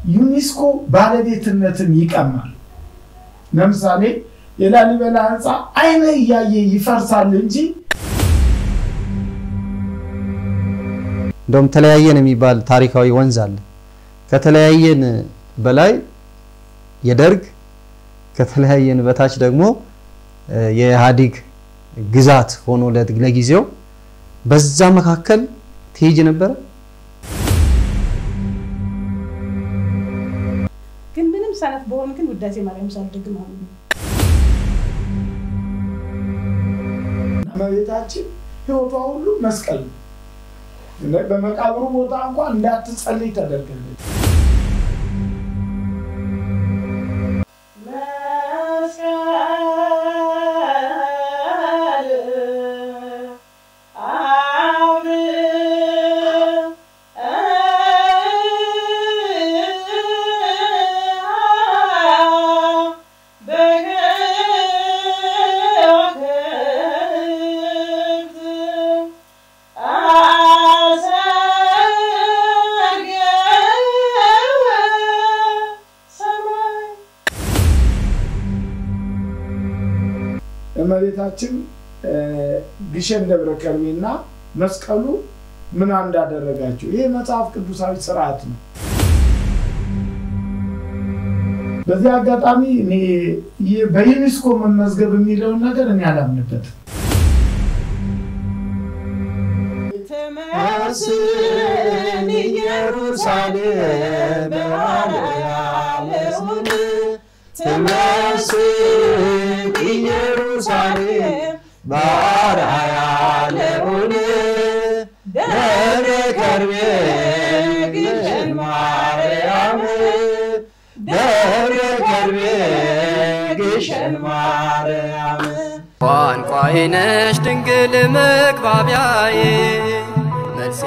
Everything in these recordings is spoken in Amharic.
ዩኔስኮ ባለቤትነትን ይቀማል። ለምሳሌ የላሊበላ ህንፃ አይነ እያየ ይፈርሳል እንጂ እንደውም ተለያየን የሚባል ታሪካዊ ወንዝ አለ። ከተለያየን በላይ የደርግ ከተለያየን በታች ደግሞ የኢህአዴግ ግዛት ሆኖ ለጊዜው በዛ መካከል ትሄጅ ነበረ። ግን ምንም ሰነፍ በሆን ግን ውዳሴ ማርያም ሳልደግም አሁን እመቤታችን ህይወቷ ሁሉ መስቀል ነው። በመቃብሩ ቦታ እንኳን እንዳትጸልይ ተደርጋለች። እመቤታችን ግሸን ደብረ ከርቤና መስቀሉ ምን እንዳደረጋቸው ይህ መጽሐፍ ቅዱሳዊ ስርዓት ነው። በዚህ አጋጣሚ እኔ በዩኔስኮ መመዝገብ የሚለውን ነገር እኔ አላምንበትም። ትመስል ኢየሩሳሌም በዓለያለስን ትመስል ኢየሩሳሌም በዓለያለውን ደብረ ከርቤ ግሸን ማርያም ደብረ ከርቤ ግሸን ማርያም ቋንቋዬ ነሽ ድንግል መግባቢያዬ መልስ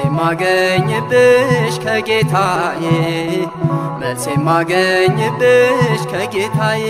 የማገኝብሽ ከጌታዬ መልስ የማገኝብሽ ከጌታዬ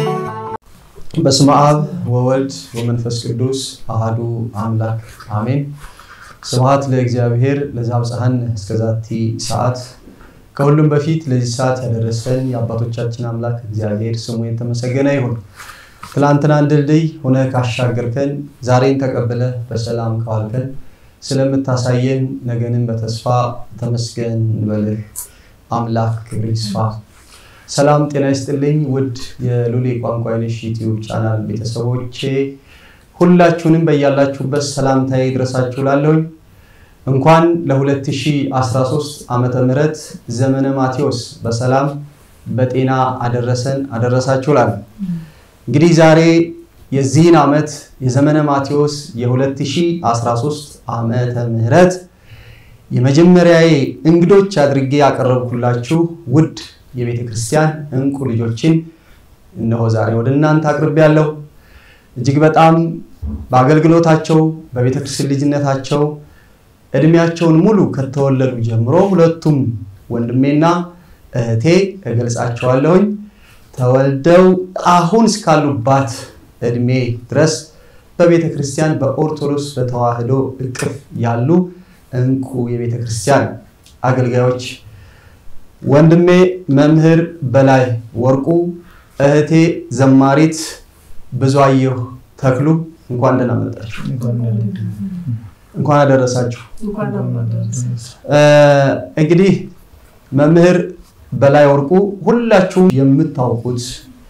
በስመ አብ ወወልድ ወመንፈስ ቅዱስ አሃዱ አምላክ አሜን። ስብሐት ለእግዚአብሔር ለዘአብጽሐነ እስከዛቲ ሰዓት። ከሁሉም በፊት ለዚህ ሰዓት ያደረሰን የአባቶቻችን አምላክ እግዚአብሔር ስሙ የተመሰገነ ይሁን። ትላንትናን ድልድይ ሆነ ካሻገርከን፣ ዛሬን ተቀብለ በሰላም ካዋልከን፣ ስለምታሳየን ነገንን በተስፋ ተመስገን እንበልህ። አምላክ ክብር ይስፋ። ሰላም ጤና ይስጥልኝ። ውድ የሉሌ ቋንቋ አይነሽ ዩቲዩብ ቻናል ቤተሰቦቼ ሁላችሁንም በያላችሁበት ሰላምታዬ ይድረሳችሁ ላለሁኝ እንኳን ለ2013 ዓመተ ምህረት ዘመነ ማቴዎስ በሰላም በጤና አደረሰን አደረሳችሁ ላለሁ። እንግዲህ ዛሬ የዚህን ዓመት የዘመነ ማቴዎስ የ2013 ዓመተ ምህረት የመጀመሪያዬ እንግዶች አድርጌ ያቀረብኩላችሁ ውድ የቤተ ክርስቲያን እንቁ ልጆችን እነሆ ዛሬ ወደ እናንተ አቅርቤያለሁ። እጅግ በጣም በአገልግሎታቸው በቤተ ክርስቲያን ልጅነታቸው እድሜያቸውን ሙሉ ከተወለዱ ጀምሮ ሁለቱም ወንድሜና እህቴ እገልጻቸዋለሁኝ ተወልደው አሁን እስካሉባት እድሜ ድረስ በቤተ ክርስቲያን በኦርቶዶክስ በተዋህዶ እቅፍ ያሉ እንቁ የቤተ ክርስቲያን አገልጋዮች ወንድሜ መምህር በላይ ወርቁ፣ እህቴ ዘማሪት ብዙአየሁ ተክሉ እንኳን ደህና መጣችሁ። እንኳን አደረሳችሁ። እንግዲህ መምህር በላይ ወርቁ ሁላችሁም የምታውቁት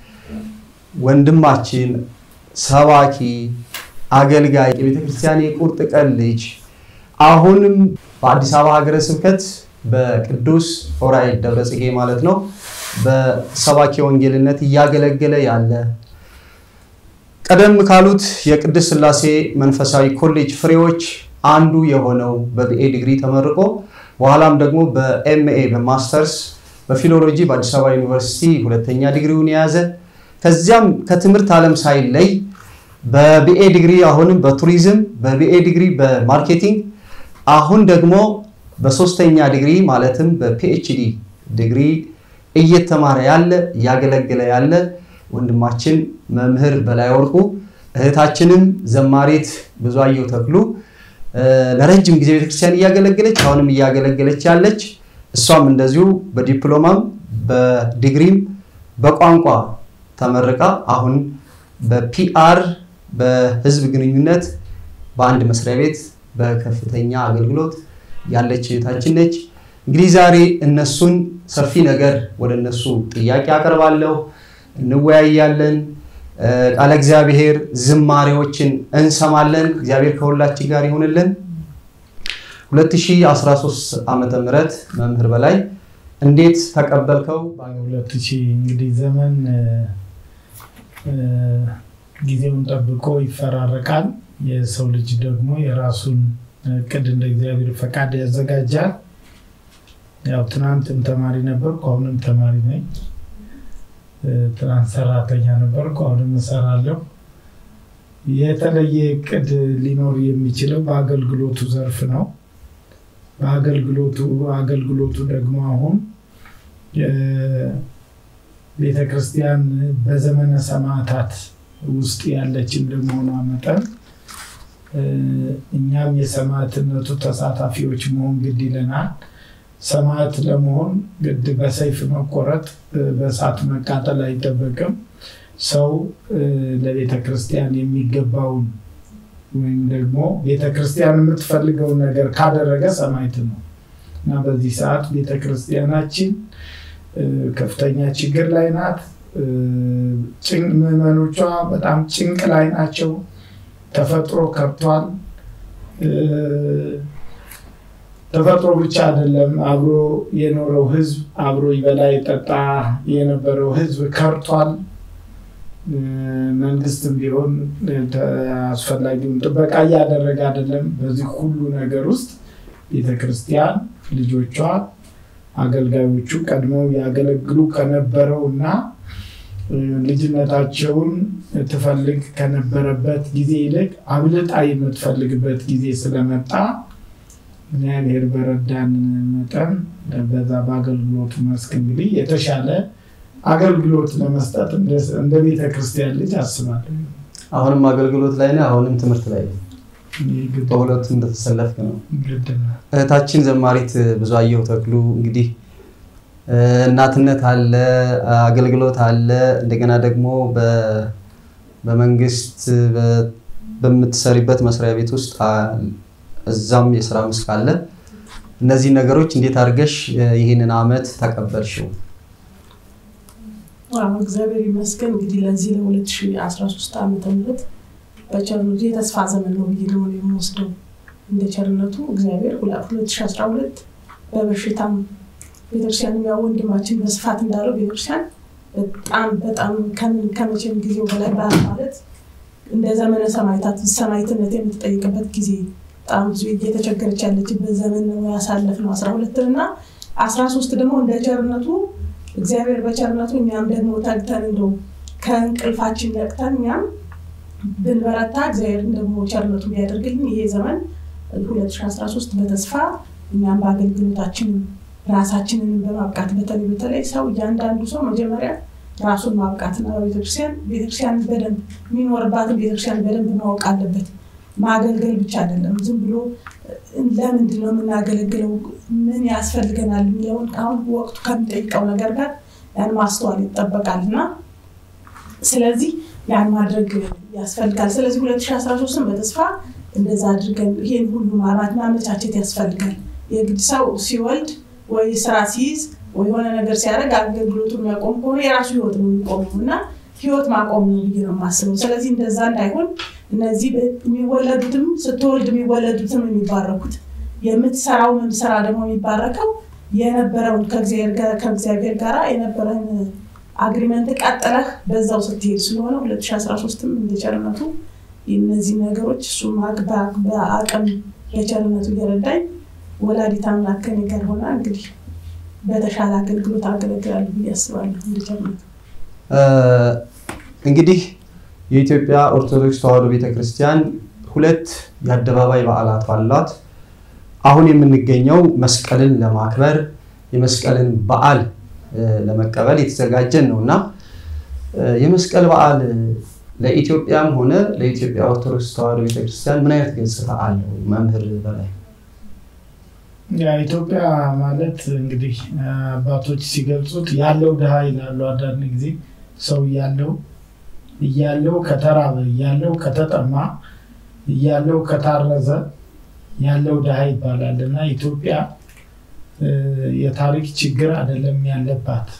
ወንድማችን ሰባኪ፣ አገልጋይ፣ የቤተክርስቲያን የቁርጥ ቀን ልጅ አሁንም በአዲስ አበባ ሀገረ ስብከት በቅዱስ ዑራኤል ደብረ ጽጌ ማለት ነው በሰባኪ ወንጌልነት እያገለገለ ያለ ቀደም ካሉት የቅድስት ሥላሴ መንፈሳዊ ኮሌጅ ፍሬዎች አንዱ የሆነው በቢኤ ዲግሪ ተመርቆ በኋላም ደግሞ በኤምኤ በማስተርስ በፊሎሎጂ በአዲስ አበባ ዩኒቨርሲቲ ሁለተኛ ዲግሪውን የያዘ ከዚያም ከትምህርት ዓለም ሳይለይ በቢኤ ዲግሪ አሁንም በቱሪዝም በቢኤ ዲግሪ በማርኬቲንግ አሁን ደግሞ በሶስተኛ ዲግሪ ማለትም በፒኤችዲ ዲግሪ እየተማረ ያለ እያገለገለ ያለ ወንድማችን መምህር በላይ ወርቁ እህታችንም ዘማሪት ብዙአየሁ ተክሉ ለረጅም ጊዜ ቤተክርስቲያን እያገለገለች አሁንም እያገለገለች ያለች እሷም እንደዚሁ በዲፕሎማም በዲግሪም በቋንቋ ተመርቃ አሁን በፒአር በህዝብ ግንኙነት በአንድ መስሪያ ቤት በከፍተኛ አገልግሎት ያለች እህታችን ነች። እንግዲህ ዛሬ እነሱን ሰፊ ነገር ወደ እነሱ ጥያቄ አቀርባለሁ፣ እንወያያለን። ቃለ እግዚአብሔር ዝማሬዎችን እንሰማለን። እግዚአብሔር ከሁላችን ጋር ይሁንልን። 2013 ዓመተ ምህረት መምህር በላይ እንዴት ተቀበልከው? ሁለት ሺህ እንግዲህ ዘመን ጊዜውን ጠብቆ ይፈራረቃል። የሰው ልጅ ደግሞ የራሱን እቅድ እንደ እግዚአብሔር ፈቃድ ያዘጋጃል። ያው ትናንትም ተማሪ ነበርኩ፣ አሁንም ተማሪ ነኝ። ትናንት ሰራተኛ ነበርኩ፣ አሁንም እሰራለሁ። የተለየ እቅድ ሊኖር የሚችለው በአገልግሎቱ ዘርፍ ነው። በአገልግሎቱ አገልግሎቱ ደግሞ አሁን ቤተ ክርስቲያን በዘመነ ሰማዕታት ውስጥ ያለች እንደመሆኗ መጠን እኛም የሰማዕትነቱ ተሳታፊዎች መሆን ግድ ይለናል። ሰማዕት ለመሆን ግድ በሰይፍ መቆረጥ፣ በእሳት መቃጠል አይጠበቅም። ሰው ለቤተ ክርስቲያን የሚገባውን ወይም ደግሞ ቤተ ክርስቲያን የምትፈልገውን ነገር ካደረገ ሰማዕት ነው እና በዚህ ሰዓት ቤተ ክርስቲያናችን ከፍተኛ ችግር ላይ ናት። ምዕመኖቿ በጣም ጭንቅ ላይ ናቸው። ተፈጥሮ ከብቷል። ተፈጥሮ ብቻ አይደለም፣ አብሮ የኖረው ሕዝብ አብሮ ይበላ ይጠጣ የነበረው ሕዝብ ከርቷል። መንግስትም ቢሆን አስፈላጊውን ጥበቃ እያደረገ አይደለም። በዚህ ሁሉ ነገር ውስጥ ቤተክርስቲያን ልጆቿ አገልጋዮቹ ቀድመው ያገለግሉ ከነበረው እና ልጅነታቸውን ትፈልግ ከነበረበት ጊዜ ይልቅ አብልጣ የምትፈልግበት ጊዜ ስለመጣ እግዚአብሔር በረዳን መጠን በዛ በአገልግሎቱ መስክ እንግዲህ የተሻለ አገልግሎት ለመስጠት እንደ ቤተ ክርስቲያን ልጅ አስባለሁ። አሁንም አገልግሎት ላይ ነህ፣ አሁንም ትምህርት ላይ ነህ። በሁለቱም እንደተሰለፍክ ነው። እህታችን ዘማሪት ብዙአየሁ ተክሉ እንግዲህ እናትነት አለ፣ አገልግሎት አለ፣ እንደገና ደግሞ በመንግስት በምትሰሪበት መስሪያ ቤት ውስጥ እዛም የስራ መስክ አለ። እነዚህ ነገሮች እንዴት አድርገሽ ይህንን አመት ተቀበልሽው? እግዚአብሔር ይመስገን እንግዲህ ለዚህ ለ2013 ዓመተ ምህረት በቸርነቱ የተስፋ ዘመን ነው ብዬ ነው የምወስደው። እንደ ቸርነቱ እግዚአብሔር 2012 በበሽታም ቤተክርስቲያን ያው ወንድማችን በስፋት እንዳለው ቤተክርስቲያን በጣም በጣም ከመቼም ጊዜው በላይ ማለት እንደ ዘመነ ሰማዕታት ሰማዕትነት የምትጠይቅበት ጊዜ በጣም ብዙ እየተቸገረች ያለችበት ዘመን ነው ያሳለፍነው አስራ ሁለትን እና አስራ ሶስት ደግሞ እንደ ቸርነቱ እግዚአብሔር በቸርነቱ እኛም ደግሞ ተግተን እንደው ከእንቅልፋችን ነቅተን እኛም ብንበረታ እግዚአብሔርን ደግሞ ቸርነቱ ቢያደርግልን ይሄ ዘመን 2013 በተስፋ እኛም በአገልግሎታችን ራሳችንን በማብቃት በተለይ በተለይ ሰው እያንዳንዱ ሰው መጀመሪያ ራሱን ማብቃትና በቤተክርስቲያን ቤተክርስቲያን በደንብ የሚኖርባትን ቤተክርስቲያን በደንብ ማወቅ አለበት። ማገልገል ብቻ አይደለም። ዝም ብሎ ለምንድን ነው የምናገለግለው፣ ምን ያስፈልገናል የሚለውን አሁን ወቅቱ ከሚጠይቀው ነገር ጋር ያን ማስተዋል ይጠበቃል እና ስለዚህ ያን ማድረግ ያስፈልጋል። ስለዚህ 2013ን በተስፋ እንደዛ አድርገን ይህን ሁሉ ማማት ማመቻቸት ያስፈልጋል። የግድ ሰው ሲወልድ ወይ ስራ ሲይዝ ወይ የሆነ ነገር ሲያደርግ አገልግሎቱ የሚያቆም ከሆነ የራሱ ህይወት ነው የሚቆመው እና ህይወት ማቆም ነው ብዬ ነው የማስበው። ስለዚህ እንደዛ እንዳይሆን እነዚህ የሚወለዱትም ስትወልድ የሚወለዱትም የሚባረኩት የምትሰራውንም ስራ ደግሞ የሚባረከው የነበረውን ከእግዚአብሔር ጋር የነበረን አግሪመንት ቀጥለህ በዛው ስትሄድ ስለሆነ 2013ም እንደ ቸርነቱ እነዚህ ነገሮች እሱ በአቅም በቸርነቱ እየረዳኝ ወላዲተ አምላክ ከእኔ ጋር ሆና እንግዲህ በተሻለ አገልግሎት አገለግላለሁ ብዬ አስባለሁ። እንደ ቸርነቱ እንግዲህ የኢትዮጵያ ኦርቶዶክስ ተዋሕዶ ቤተክርስቲያን ሁለት የአደባባይ በዓላት አሏት። አሁን የምንገኘው መስቀልን ለማክበር የመስቀልን በዓል ለመቀበል የተዘጋጀን ነው እና የመስቀል በዓል ለኢትዮጵያም ሆነ ለኢትዮጵያ ኦርቶዶክስ ተዋሕዶ ቤተክርስቲያን ምን አይነት ገጽታ አለው? መምህር በላይ ኢትዮጵያ ማለት እንግዲህ አባቶች ሲገልጹት ያለው ድሃ ይላሉ። አንዳንድ ጊዜ ሰው እያለው እያለው ከተራበ እያለው ከተጠማ እያለው ከታረዘ ያለው ድሃ ይባላል እና ኢትዮጵያ የታሪክ ችግር አይደለም ያለባት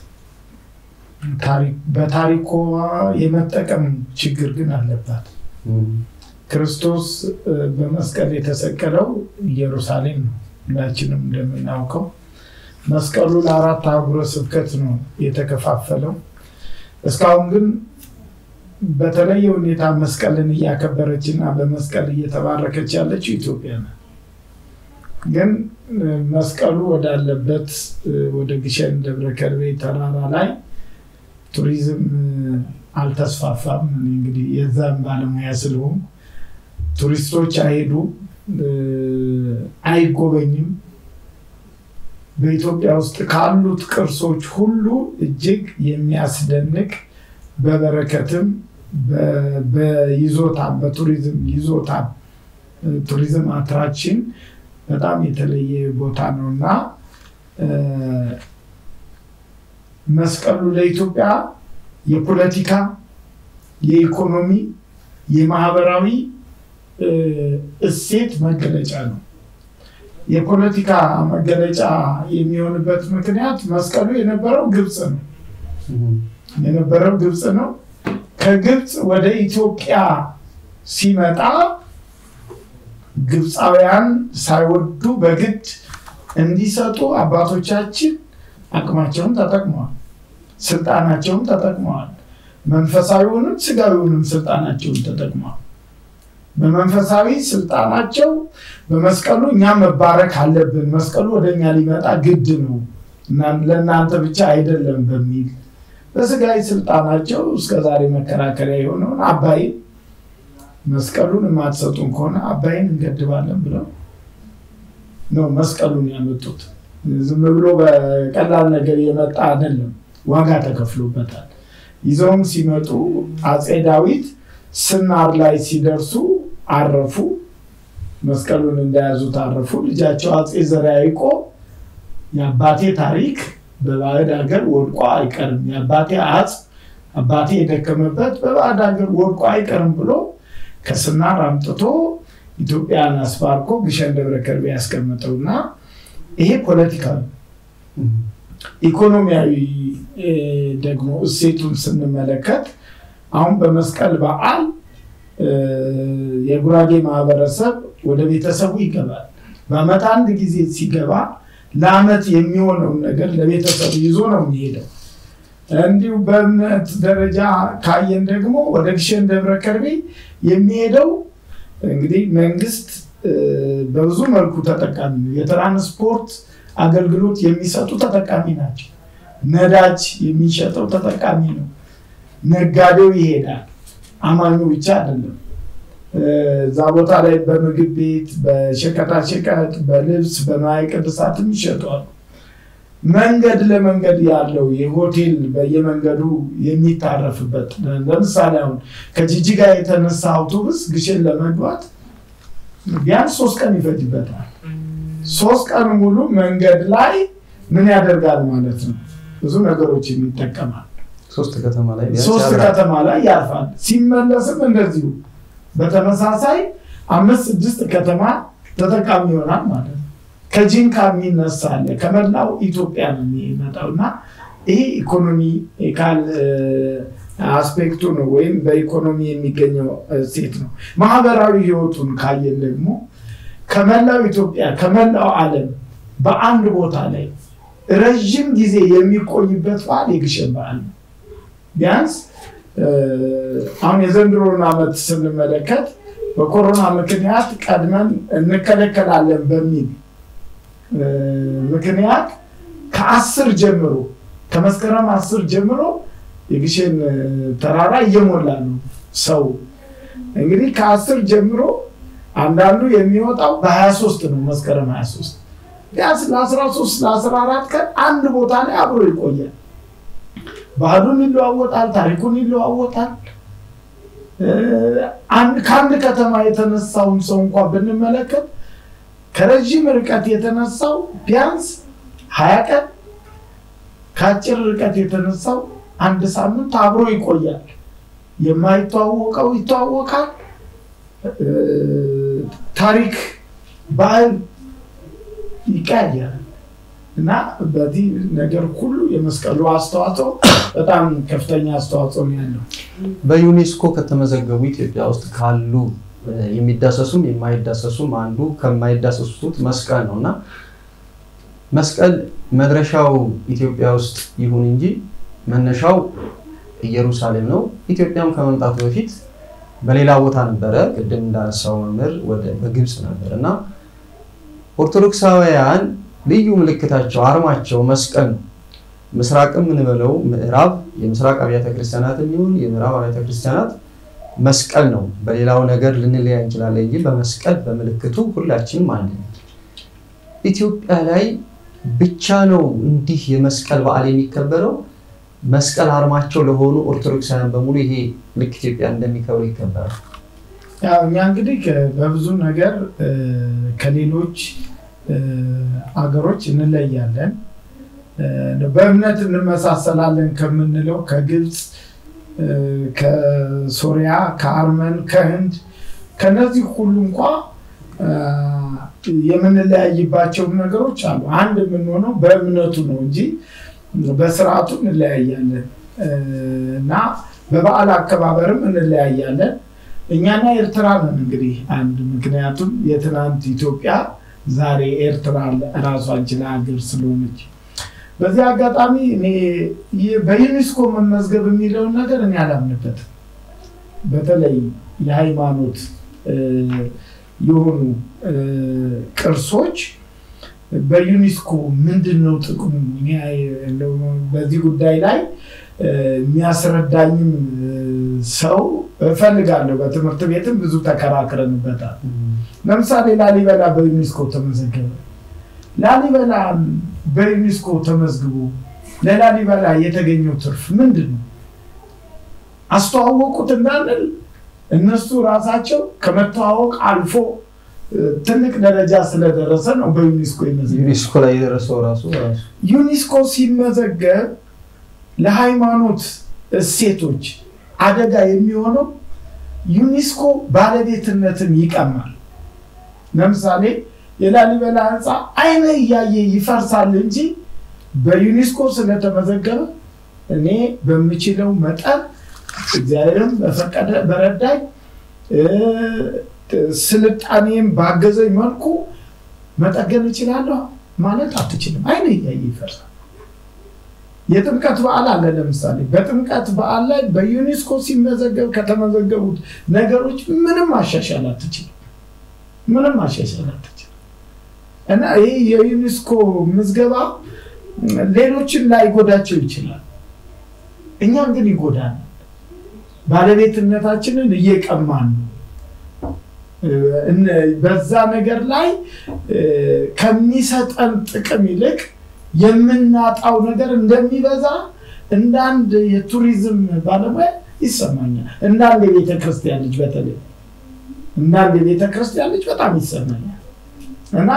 በታሪኮ የመጠቀም ችግር ግን አለባት። ክርስቶስ በመስቀል የተሰቀለው ኢየሩሳሌም ነው። ሁላችንም እንደምናውቀው መስቀሉ ለአራት አህጉረ ስብከት ነው የተከፋፈለው። እስካሁን ግን በተለየ ሁኔታ መስቀልን እያከበረች እና በመስቀል እየተባረከች ያለችው ኢትዮጵያ ናት። ግን መስቀሉ ወዳለበት ወደ ግሸን ደብረ ከርቤ ተራራ ላይ ቱሪዝም አልተስፋፋም። እንግዲህ የዛም ባለሙያ ስለሆን ቱሪስቶች አይሄዱ፣ አይጎበኝም። በኢትዮጵያ ውስጥ ካሉት ቅርሶች ሁሉ እጅግ የሚያስደንቅ በበረከትም በይዞታ በቱሪዝም ይዞታ ቱሪዝም አትራክሽን በጣም የተለየ ቦታ ነው እና መስቀሉ ለኢትዮጵያ የፖለቲካ፣ የኢኮኖሚ፣ የማህበራዊ እሴት መገለጫ ነው። የፖለቲካ መገለጫ የሚሆንበት ምክንያት መስቀሉ የነበረው ግብፅ ነው የነበረው ግብፅ ነው። ከግብፅ ወደ ኢትዮጵያ ሲመጣ ግብፃውያን ሳይወዱ በግድ እንዲሰጡ አባቶቻችን አቅማቸውን ተጠቅመዋል፣ ስልጣናቸውን ተጠቅመዋል። መንፈሳዊውንም ስጋዊውንም ስልጣናቸውን ተጠቅመዋል። በመንፈሳዊ ስልጣናቸው በመስቀሉ እኛ መባረክ አለብን፣ መስቀሉ ወደ እኛ ሊመጣ ግድ ነው፣ ለእናንተ ብቻ አይደለም በሚል በስጋዊ ስልጣናቸው እስከዛሬ መከራከሪያ የሆነውን አባይን መስቀሉን የማትሰጡን ከሆነ አባይን እንገድባለን ብለው ነው መስቀሉን ያመጡት። ዝም ብሎ በቀላል ነገር የመጣ አይደለም፣ ዋጋ ተከፍሎበታል። ይዘውም ሲመጡ አፄ ዳዊት ስናር ላይ ሲደርሱ አረፉ። መስቀሉን እንደያዙት አረፉ። ልጃቸው አፄ ዘርዓ ያዕቆብ የአባቴ ታሪክ በባዕድ ሀገር ወድቆ አይቀርም፣ የአባቴ አጽ አባቴ የደከመበት በባዕድ ሀገር ወድቆ አይቀርም ብሎ ከስናር አምጥቶ ኢትዮጵያን አስባርኮ ግሸን ደብረ ከርቤ ያስቀምጠውና ይሄ ፖለቲካ ነው። ኢኮኖሚያዊ ደግሞ እሴቱን ስንመለከት አሁን በመስቀል በዓል የጉራጌ ማህበረሰብ ወደ ቤተሰቡ ይገባል። በዓመት አንድ ጊዜ ሲገባ ለዓመት የሚሆነውን ነገር ለቤተሰቡ ይዞ ነው የሚሄደው። እንዲሁ በእምነት ደረጃ ካየን ደግሞ ወደ ግሸን ደብረ ከርቤ የሚሄደው እንግዲህ መንግስት በብዙ መልኩ ተጠቃሚ ነው። የትራንስፖርት አገልግሎት የሚሰጡ ተጠቃሚ ናቸው። ነዳጅ የሚሸጠው ተጠቃሚ ነው። ነጋዴው ይሄዳል። አማኙ ብቻ አይደለም። እዛ ቦታ ላይ በምግብ ቤት፣ በሸቀጣሸቀጥ፣ በልብስ፣ በንዋየ ቅድሳትም ይሸጧሉ። መንገድ ለመንገድ ያለው የሆቴል በየመንገዱ የሚታረፍበት ለምሳሌ አሁን ከጂጂጋ የተነሳ አውቶቡስ ግሸን ለመግባት ቢያንስ ሶስት ቀን ይፈጅበታል። ሶስት ቀን ሙሉ መንገድ ላይ ምን ያደርጋል ማለት ነው? ብዙ ነገሮችን ይጠቀማል። ሶስት ከተማ ላይ ሶስት ከተማ ላይ ያርፋል። ሲመለስም እንደዚሁ በተመሳሳይ አምስት ስድስት ከተማ ተጠቃሚ ይሆናል ማለት ነው። ከጂንካ የሚነሳ አለ። ከመላው ኢትዮጵያ ነው የሚመጣው እና ይሄ ኢኮኖሚ ካል አስፔክቱ ነው ወይም በኢኮኖሚ የሚገኘው እሴት ነው። ማህበራዊ ህይወቱን ካየን ደግሞ ከመላው ኢትዮጵያ ከመላው ዓለም በአንድ ቦታ ላይ ረዥም ጊዜ የሚቆይበት በዓል የግሸን በዓል ነው። ቢያንስ አሁን የዘንድሮን ዓመት ስንመለከት በኮሮና ምክንያት ቀድመን እንከለከላለን በሚል ምክንያት ከአስር ጀምሮ ከመስከረም አስር ጀምሮ የግሸን ተራራ እየሞላ ነው ሰው እንግዲህ ከአስር ጀምሮ አንዳንዱ የሚወጣው በሀያ ሶስት ነው መስከረም ሀያ ሶስት ቢያንስ ለአስራ ሶስት ለአስራ አራት ቀን አንድ ቦታ ላይ አብሮ ይቆያል። ባህሉን ይለዋወጣል፣ ታሪኩን ይለዋወጣል። ከአንድ ከተማ የተነሳውን ሰው እንኳ ብንመለከት ከረዥም ርቀት የተነሳው ቢያንስ ሀያ ቀን ከአጭር ርቀት የተነሳው አንድ ሳምንት አብሮ ይቆያል። የማይተዋወቀው ይተዋወቃል። ታሪክ፣ ባህል ይቀያየራል እና በዚህ ነገር ሁሉ የመስቀሉ አስተዋጽኦ በጣም ከፍተኛ አስተዋጽኦ ነው ያለው። በዩኔስኮ ከተመዘገቡ ኢትዮጵያ ውስጥ ካሉ የሚዳሰሱም የማይዳሰሱም አንዱ ከማይዳሰሱት መስቀል ነው እና መስቀል መድረሻው ኢትዮጵያ ውስጥ ይሁን እንጂ መነሻው ኢየሩሳሌም ነው። ኢትዮጵያም ከመምጣቱ በፊት በሌላ ቦታ ነበረ። ቅድም እንዳነሳው መምህር ወደ በግብፅ ነበር እና ኦርቶዶክሳውያን ልዩ ምልክታቸው አርማቸው መስቀል ነው። ምስራቅም ምንበለው ምዕራብ የምስራቅ አብያተ ክርስቲያናት የሚሆን የምዕራብ አብያተ ክርስቲያናት መስቀል ነው። በሌላው ነገር ልንለያ እንችላለን እንጂ በመስቀል በምልክቱ ሁላችንም አንድ ነን። ኢትዮጵያ ላይ ብቻ ነው እንዲህ የመስቀል በዓል የሚከበረው። መስቀል አርማቸው ለሆኑ ኦርቶዶክሳውያን በሙሉ ይሄ ልክ ኢትዮጵያ እንደሚከብሩ ይከበራል። ያው እኛ እንግዲህ በብዙ ነገር ከሌሎች አገሮች እንለያለን። በእምነት እንመሳሰላለን ከምንለው ከግብፅ፣ ከሶሪያ፣ ከአርመን፣ ከህንድ ከነዚህ ሁሉ እንኳ የምንለያይባቸው ነገሮች አሉ። አንድ የምንሆነው በእምነቱ ነው እንጂ በስርዓቱ እንለያያለን እና በበዓል አከባበርም እንለያያለን። እኛና ኤርትራ ነን እንግዲህ አንድ ምክንያቱም የትናንት ኢትዮጵያ ዛሬ ኤርትራ ራሷን ችላ ሀገር ስለሆነች በዚህ አጋጣሚ እኔ በዩኔስኮ መመዝገብ የሚለውን ነገር እኔ አላምንበትም። በተለይ የሃይማኖት የሆኑ ቅርሶች በዩኔስኮ ምንድን ነው ጥቅሙ? በዚህ ጉዳይ ላይ የሚያስረዳኝም ሰው እፈልጋለሁ። በትምህርት ቤትም ብዙ ተከራክረንበታል። ለምሳሌ ላሊበላ በዩኔስኮ ተመዘገበ። ላሊበላ በዩኔስኮ ተመዝግቦ ለላሊበላ የተገኘው ትርፍ ምንድን ነው? አስተዋወቁት እንዳንል እነሱ ራሳቸው ከመተዋወቅ አልፎ ትልቅ ደረጃ ስለደረሰ ነው በዩኔስኮ ይመዘገብ። ዩኔስኮ ላይ የደረሰው ራሱ ራሱ ዩኔስኮ ሲመዘገብ ለሃይማኖት እሴቶች አደጋ የሚሆነው ዩኔስኮ ባለቤትነትን ይቀማል። ለምሳሌ የላሊበላ ሕንፃ አይነ እያየ ይፈርሳል እንጂ በዩኔስኮ ስለተመዘገበ እኔ በምችለው መጠን እግዚአብሔርም በፈቀደ በረዳኝ ስልጣኔም ባገዘኝ መልኩ መጠገን እችላለሁ ማለት አትችልም። አይነ እያየ ይፈርሳል። የጥምቀት በዓል አለ። ለምሳሌ በጥምቀት በዓል ላይ በዩኔስኮ ሲመዘገብ ከተመዘገቡት ነገሮች ምንም ማሻሻል አትችልም። ምንም ማሻሻል አትችልም እና ይህ የዩኔስኮ ምዝገባ ሌሎችን ላይጎዳቸው ይችላል። እኛን ግን ይጎዳል። ባለቤትነታችንን እየቀማን ነው። በዛ ነገር ላይ ከሚሰጠን ጥቅም ይልቅ የምናጣው ነገር እንደሚበዛ እንደ አንድ የቱሪዝም ባለሙያ ይሰማኛል። እንደ አንድ የቤተ ክርስቲያን ልጅ በተለይ እንደ አንድ የቤተ ክርስቲያን ልጅ በጣም ይሰማኛል እና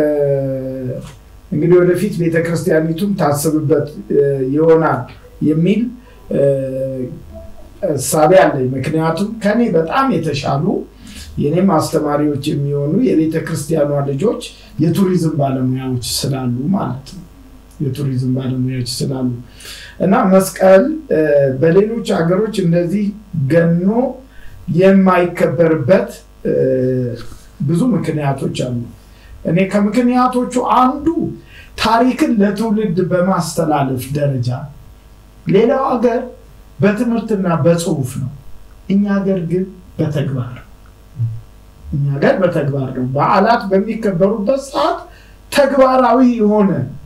እንግዲህ ወደፊት ቤተ ክርስቲያኒቱም ታስብበት ይሆናል የሚል እሳቤ አለኝ። ምክንያቱም ከኔ በጣም የተሻሉ የኔም አስተማሪዎች የሚሆኑ የቤተ ክርስቲያኗ ልጆች የቱሪዝም ባለሙያዎች ስላሉ ማለት ነው። የቱሪዝም ባለሙያዎች ስላሉ እና መስቀል በሌሎች ሀገሮች እንደዚህ ገኖ የማይከበርበት ብዙ ምክንያቶች አሉ። እኔ ከምክንያቶቹ አንዱ ታሪክን ለትውልድ በማስተላለፍ ደረጃ፣ ሌላው ሀገር በትምህርትና በጽሁፍ ነው። እኛ ሀገር ግን በተግባር እኛ ሀገር በተግባር ነው። በዓላት በሚከበሩበት ሰዓት ተግባራዊ የሆነ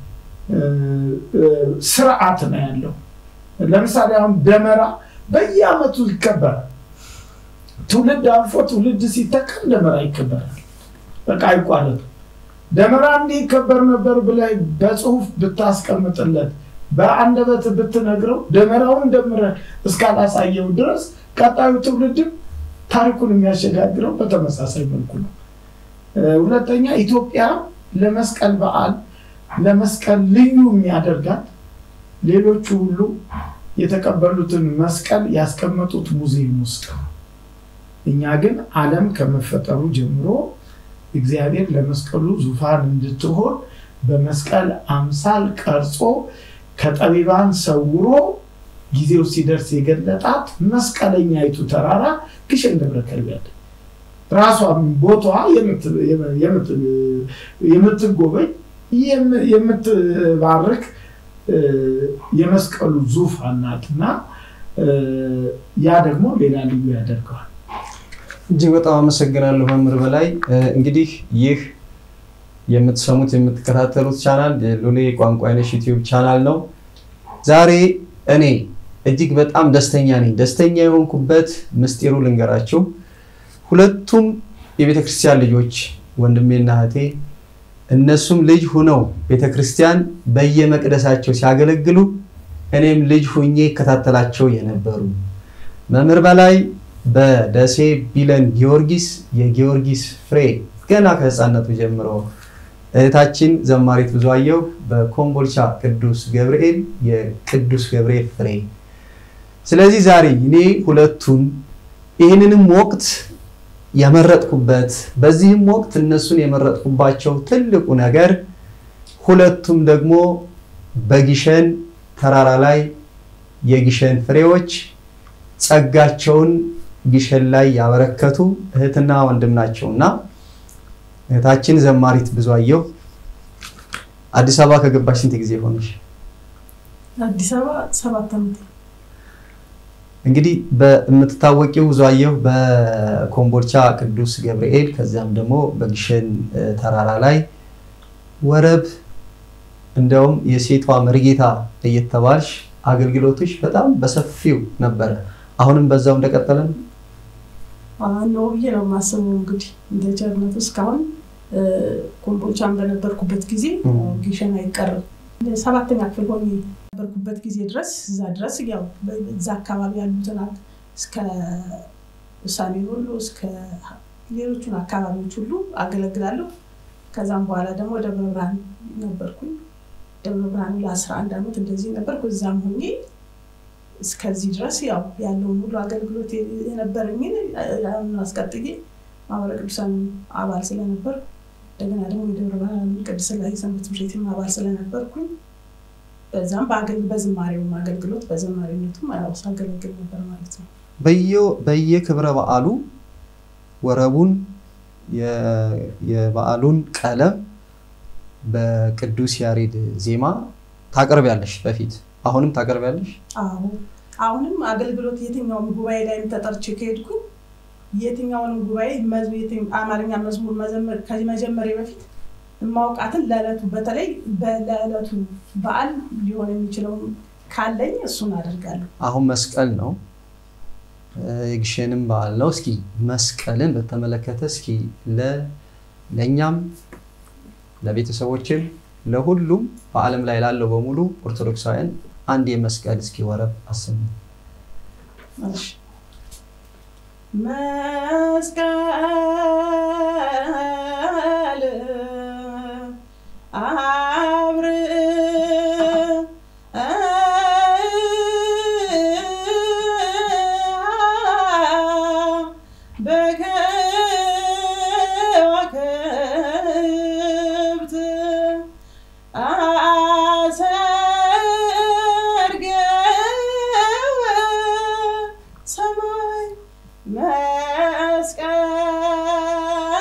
ስርዓት ነው ያለው። ለምሳሌ አሁን ደመራ በየዓመቱ ይከበራል። ትውልድ አልፎ ትውልድ ሲተካም ደመራ ይከበራል። በቃ አይቋረጥም። ደመራ እንዲህ ይከበር ነበር ብላይ በጽሁፍ ብታስቀምጥለት በአንደበት ብትነግረው ደመራውን ደምረህ እስካላሳየው ድረስ ቀጣዩ ትውልድም ታሪኩን የሚያሸጋግረው በተመሳሳይ መልኩ ነው ሁለተኛ ኢትዮጵያ ለመስቀል በዓል ለመስቀል ልዩ የሚያደርጋት ሌሎቹ ሁሉ የተቀበሉትን መስቀል ያስቀመጡት ሙዚየም ውስጥ ነው። እኛ ግን ዓለም ከመፈጠሩ ጀምሮ እግዚአብሔር ለመስቀሉ ዙፋን እንድትሆን በመስቀል አምሳል ቀርጾ ከጠቢባን ሰውሮ ጊዜው ሲደርስ የገለጣት መስቀለኛይቱ ተራራ ግሸን ደብረ ከርቤ አለ። ራሷ ቦታዋ የምትጎበኝ የምትባርክ የመስቀሉ ዙፋን ናትና ያ ደግሞ ሌላ ልዩ ያደርገዋል። እጅግ በጣም አመሰግናለሁ መምህር በላይ። እንግዲህ ይህ የምትሰሙት የምትከታተሉት ቻናል የሎሌ ቋንቋ አይነሽ ዩቲዩብ ቻናል ነው። ዛሬ እኔ እጅግ በጣም ደስተኛ ነኝ። ደስተኛ የሆንኩበት ምስጢሩ ልንገራችሁ። ሁለቱም የቤተ ክርስቲያን ልጆች ወንድሜና እህቴ እነሱም ልጅ ሁነው ቤተ ክርስቲያን በየመቅደሳቸው ሲያገለግሉ እኔም ልጅ ሁኜ ይከታተላቸው የነበሩ መምህር በላይ በደሴ ቢለን ጊዮርጊስ የጊዮርጊስ ፍሬ ገና ከህፃነቱ ጀምሮ እህታችን ዘማሪት ብዙአየሁ በኮምቦልቻ ቅዱስ ገብርኤል የቅዱስ ገብርኤል ፍሬ። ስለዚህ ዛሬ እኔ ሁለቱን ይህንንም ወቅት የመረጥኩበት በዚህም ወቅት እነሱን የመረጥኩባቸው ትልቁ ነገር ሁለቱም ደግሞ በጊሸን ተራራ ላይ የጊሸን ፍሬዎች ጸጋቸውን ጊሸን ላይ ያበረከቱ እህትና ወንድም ናቸውና እህታችን ዘማሪት ብዙአየሁ አዲስ አበባ ከገባሽ ስንት ጊዜ ሆነሽ? አዲስ አበባ ሰባት ዓመት እንግዲህ በምትታወቂው ብዙአየሁ በኮምቦልቻ ቅዱስ ገብርኤል ከዚያም ደግሞ በግሸን ተራራ ላይ ወረብ እንደውም የሴቷ መርጌታ እየተባልሽ አገልግሎቶች በጣም በሰፊው ነበረ። አሁንም በዛው እንደቀጠለ ነው ነው ብዬ ነው የማስበው። እንግዲህ እንደ ቸርነቱ እስካሁን ኮምቦልቻን በነበርኩበት ጊዜ ግሸን አይቀርም። ሰባተኛ ክፍል ሆኜ ነበርኩበት ጊዜ ድረስ እዛ ድረስ ያው እዛ አካባቢ ያሉትን እስከ ውሳኔ ሁሉ እስከ ሌሎቹን አካባቢዎች ሁሉ አገለግላለሁ። ከዛም በኋላ ደግሞ ደብረ ብርሃን ነበርኩኝ። ደብረ ብርሃን ለአስራ አንድ ዓመት እንደዚህ ነበርኩ። እዛም ሆኜ እስከዚህ ድረስ ያው ያለውን ሁሉ አገልግሎት የነበረኝን አስቀጥዬ ማህበረ ቅዱሳን አባል ስለነበር እንደገና ደግሞ የደብረ ብርሃን ቅድስት ሥላሴ ሰንበት ትምህርት ቤትም አባል ስለነበርኩኝ በዛም በዝማሬውም አገልግሎት በዘማሪነቱም ሳገለግል ነበር ማለት ነው። በየክብረ በዓሉ ወረቡን የበዓሉን ቀለም በቅዱስ ያሬድ ዜማ ታቀርቢያለሽ። በፊት አሁንም ታቀርቢያለሽ? አዎ አሁንም አገልግሎት የትኛውም ጉባኤ ላይም ተጠርቼ ከሄድኩኝ የትኛውንም ጉባኤ አማርኛ መዝሙር ከመጀመሪያ በፊት የማውቃትን ለዕለቱ በተለይ ለዕለቱ በዓል ሊሆን የሚችለውን ካለኝ እሱን አደርጋለሁ። አሁን መስቀል ነው፣ የግሸንም በዓል ነው። እስኪ መስቀልን በተመለከተ እስኪ ለእኛም ለቤተሰቦችም ለሁሉም በዓለም ላይ ላለው በሙሉ ኦርቶዶክሳውያን አንድ የመስቀል እስኪ ወረብ አሰሙ። መስቀል አብር በከዋክብት አሰርገ ሰማይ መስቀል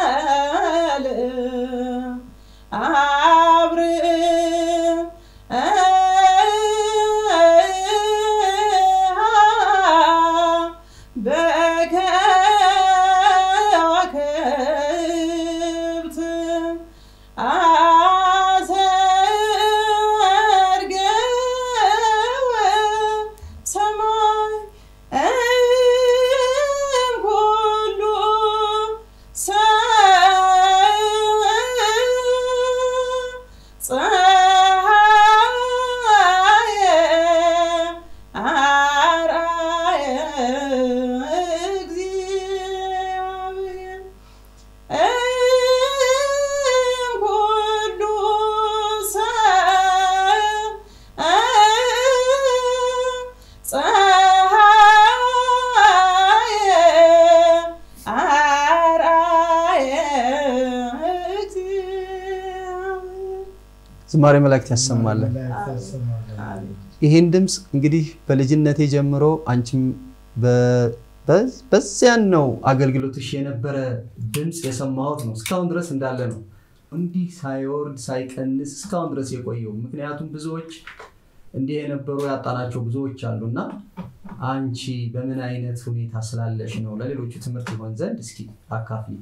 ዝማሬ መላእክት ያሰማለን። መላእክት ያሰማለን። አሜን። ይህን ድምፅ እንግዲህ በልጅነቴ ጀምሮ አንቺም በ- በ- በዚያን ነው አገልግሎትሽ የነበረ ድምፅ የሰማሁት ነው። እስካሁን ድረስ እንዳለ ነው። እንዲህ ሳይወርድ ሳይቀንስ እስካሁን ድረስ የቆየው ምክንያቱም ብዙዎች እንዲህ የነበሩ ያጣናቸው ብዙዎች አሉና አንቺ በምን አይነት ሁኔታ ስላለሽ ነው ለሌሎቹ ትምህርት ይሆን ዘንድ እስኪ አካፍሊ።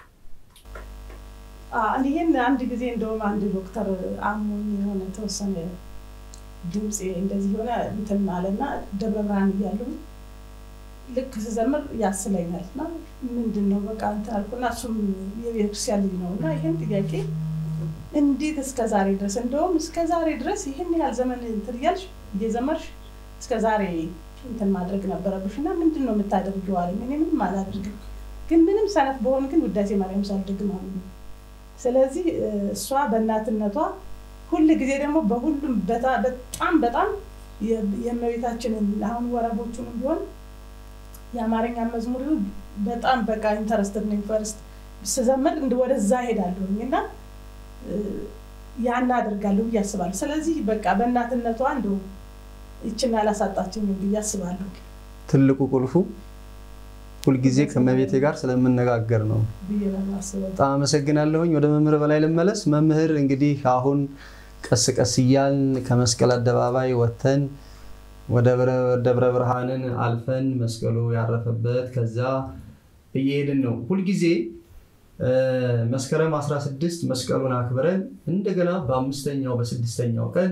አዎ፣ ይህን አንድ ጊዜ እንደውም አንድ ዶክተር አሞኝ የሆነ ተወሰነ ድምፅ እንደዚህ የሆነ እንትን አለና ደብረ ብርሃን እያለሁ ልክ ስዘምር ያስለኛል እና ምንድን ነው በቃ እንትን አልኩና እሱም የቤተክርስቲያን ልጅ ነው እና ይህን ጥያቄ እንዴት እስከ ዛሬ ድረስ እንደውም እስከ ዛሬ ድረስ ይህን ያህል ዘመን እንትን እያልሽ እየዘመርሽ እስከ ዛሬ እንትን ማድረግ ነበረብሽ እና ምንድን ነው የምታደርጊው አለኝ። እኔ ምንም አላደርግም፣ ግን ምንም ሰነፍ በሆን ግን ውዳሴ ማርያም ሳልደግም አሉ። ስለዚህ እ፣ እሷ በእናትነቷ ሁል ጊዜ ደግሞ በሁሉም በታ- በጣም በጣም የ- የእመቤታችንን አሁን ወረቦቹንም ቢሆን የአማርኛ መዝሙር ይሁን በጣም በቃ ኢንተረስትድ ነኝ። ፈርስት ስዘምር እንደ ወደዛ ሄዳለሁኝ እና እ፣ ያን አደርጋለሁ ብዬ አስባለሁ። ስለዚህ በቃ በእናትነቷ እንደ ይችን አላሳጣችኝም ብዬ አስባለሁ ትልቁ ቁልፉ ሁልጊዜ ከመቤቴ ጋር ስለምነጋገር ነው። ብዬ ነው የማስበው። በጣም አመሰግናለሁኝ። ወደ መምህር በላይ ልመለስ። መምህር እንግዲህ አሁን ቀስ ቀስ እያልን ከመስቀል አደባባይ ወጥተን ወደ ብረ- ደብረ ብርሃንን አልፈን መስቀሉ ያረፈበት ከዛ እየሄድን ነው። ሁልጊዜ እ፣ መስከረም 16 መስቀሉን አክብረን እንደገና በአምስተኛው በስድስተኛው ቀን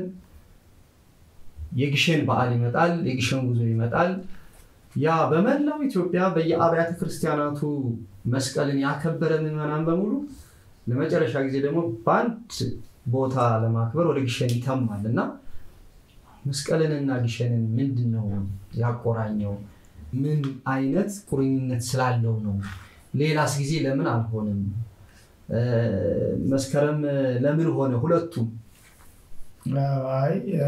የግሸን በዓል ይመጣል። የግሸን ጉዞ ይመጣል። ያ በመላው ኢትዮጵያ በየአብያተ ክርስቲያናቱ መስቀልን ያከበረ ምዕመናን በሙሉ ለመጨረሻ ጊዜ ደግሞ በአንድ ቦታ ለማክበር ወደ ግሸን ይተማል እና መስቀልንና ግሸንን ምንድን ነው ያቆራኘው? ምን አይነት ቁርኝነት ስላለው ነው? ሌላስ ጊዜ ለምን አልሆንም? እ፣ መስከረም ለምን ሆነ? ሁለቱም አይ እ፣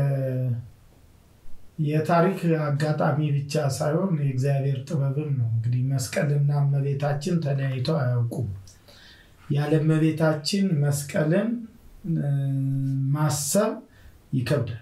የታሪክ አጋጣሚ ብቻ ሳይሆን የእግዚአብሔር ጥበብም ነው። እንግዲህ መስቀልና እመቤታችን ተለያይተው አያውቁም። ያለ እመቤታችን መስቀልን እ፣ ማሰብ ይከብዳል።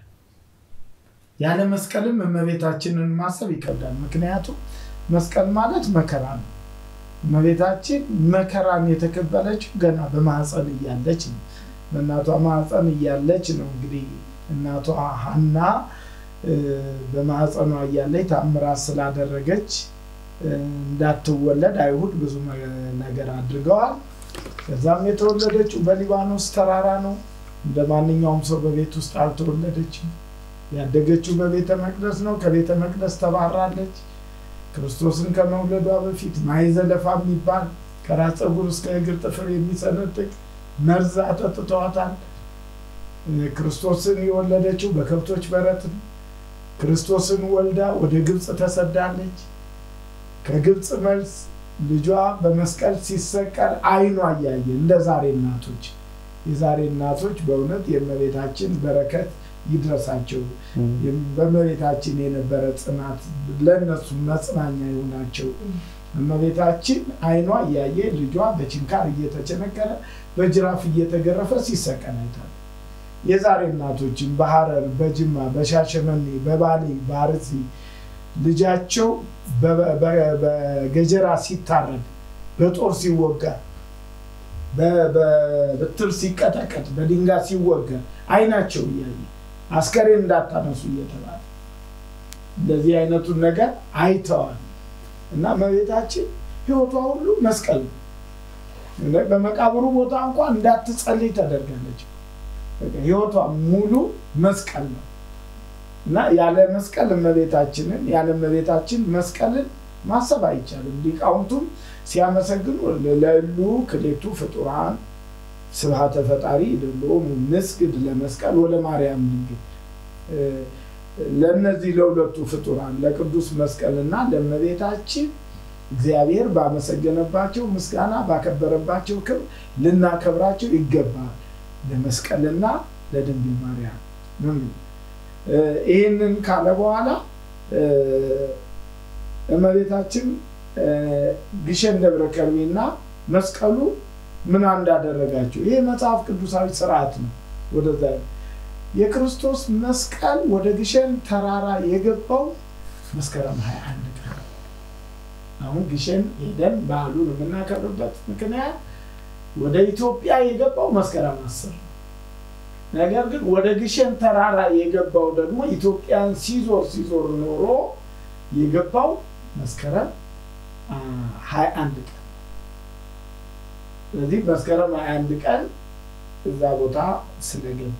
ያለ መስቀልም እመቤታችንን ማሰብ ይከብዳል። ምክንያቱም መስቀል ማለት መከራ ነው። እመቤታችን መከራን የተቀበለችው ገና በማህፀን እያለች ነው። በእናቷ ማህፀን እያለች ነው እንግዲህ እናቷ ሐና እ፣ በማህፀኗ እያለች ታምራት ስላደረገች እ፣ እንዳትወለድ አይሁድ ብዙ መ- ነገር አድርገዋል። ከዛም የተወለደችው በሊባኖስ ተራራ ነው። እንደ ማንኛውም ሰው በቤት ውስጥ አልተወለደችም። ያደገችው በቤተ መቅደስ ነው። ከቤተ መቅደስ ተባራለች። ክርስቶስን ከመውለዷ በፊት ማይዘለፋ የሚባል ከራስ ፀጉር እስከ እግር ጥፍር የሚሰነጥቅ መርዝ አጠጥተዋታል። እ፣ ክርስቶስን የወለደችው በከብቶች በረት ነው። ክርስቶስን ወልዳ ወደ ግብፅ ተሰዳለች። ከግብፅ መልስ ልጇ በመስቀል ሲሰቀል አይኗ እያየ እንደ ዛሬ እናቶች የዛሬ እናቶች በእውነት የእመቤታችን በረከት ይድረሳቸው። በእመቤታችን የነበረ ጽናት ለእነሱ መጽናኛ ይሆናቸው። እመቤታችን አይኗ እያየ ልጇ በችንካር እየተቸነከረ በጅራፍ እየተገረፈ ሲሰቀል አይታል። የዛሬ እናቶችን በሐረር፣ በጅማ፣ በሻሸመኔ፣ በባሌ፣ በአርሲ ልጃቸው በ- በ- በገጀራ ሲታረድ፣ በጦር ሲወጋ፣ በ- በብትር ሲቀጠቀጥ፣ በድንጋይ ሲወጋ አይናቸው እያየ አስከሬን እንዳታነሱ እየተባለ እንደዚህ አይነቱን ነገር አይተዋል እና እመቤታችን ሕይወቷ ሁሉ መስቀል ነው። በመቃብሩ ቦታ እንኳን እንዳትጸልይ ተደርጋለች። በቃ ሕይወቷ ሙሉ መስቀል ነው እና ያለ መስቀል እመቤታችንን ያለ እመቤታችን መስቀልን ማሰብ አይቻልም። ሊቃውንቱም ሲያመሰግኑ ለሉ ክሌቱ ፍጡራን ስብሐተ ፈጣሪ ለሎሙ ንስግድ ለመስቀል ወለ ማርያም ድንግል ለእነዚህ ለሁለቱ ፍጡራን ለቅዱስ መስቀልና ለእመቤታችን እግዚአብሔር ባመሰገነባቸው ምስጋና ባከበረባቸው ክብር ልናከብራቸው ይገባል። ለመስቀልና ለድንግል ማርያም ነው የሚለው። ይህንን ካለ በኋላ እመቤታችን ግሸን ደብረ ከርቤና መስቀሉ ምን እንዳደረጋቸው ይሄ መጽሐፍ ቅዱሳዊ ስርዓት ነው። ወደዛ የክርስቶስ መስቀል ወደ ግሸን ተራራ የገባው መስከረም 21 ቀን ነው። አሁን ግሸን ሄደን በዓሉን የምናከብርበት ምክንያት ወደ ኢትዮጵያ የገባው መስከረም አስር ነው። ነገር ግን ወደ ግሸን ተራራ የገባው ደግሞ ኢትዮጵያን ሲዞር ሲዞር ኖሮ የገባው መስከረም ሀያ አንድ ቀን ስለዚህ መስከረም ሀያ አንድ ቀን እዛ ቦታ ስለገባ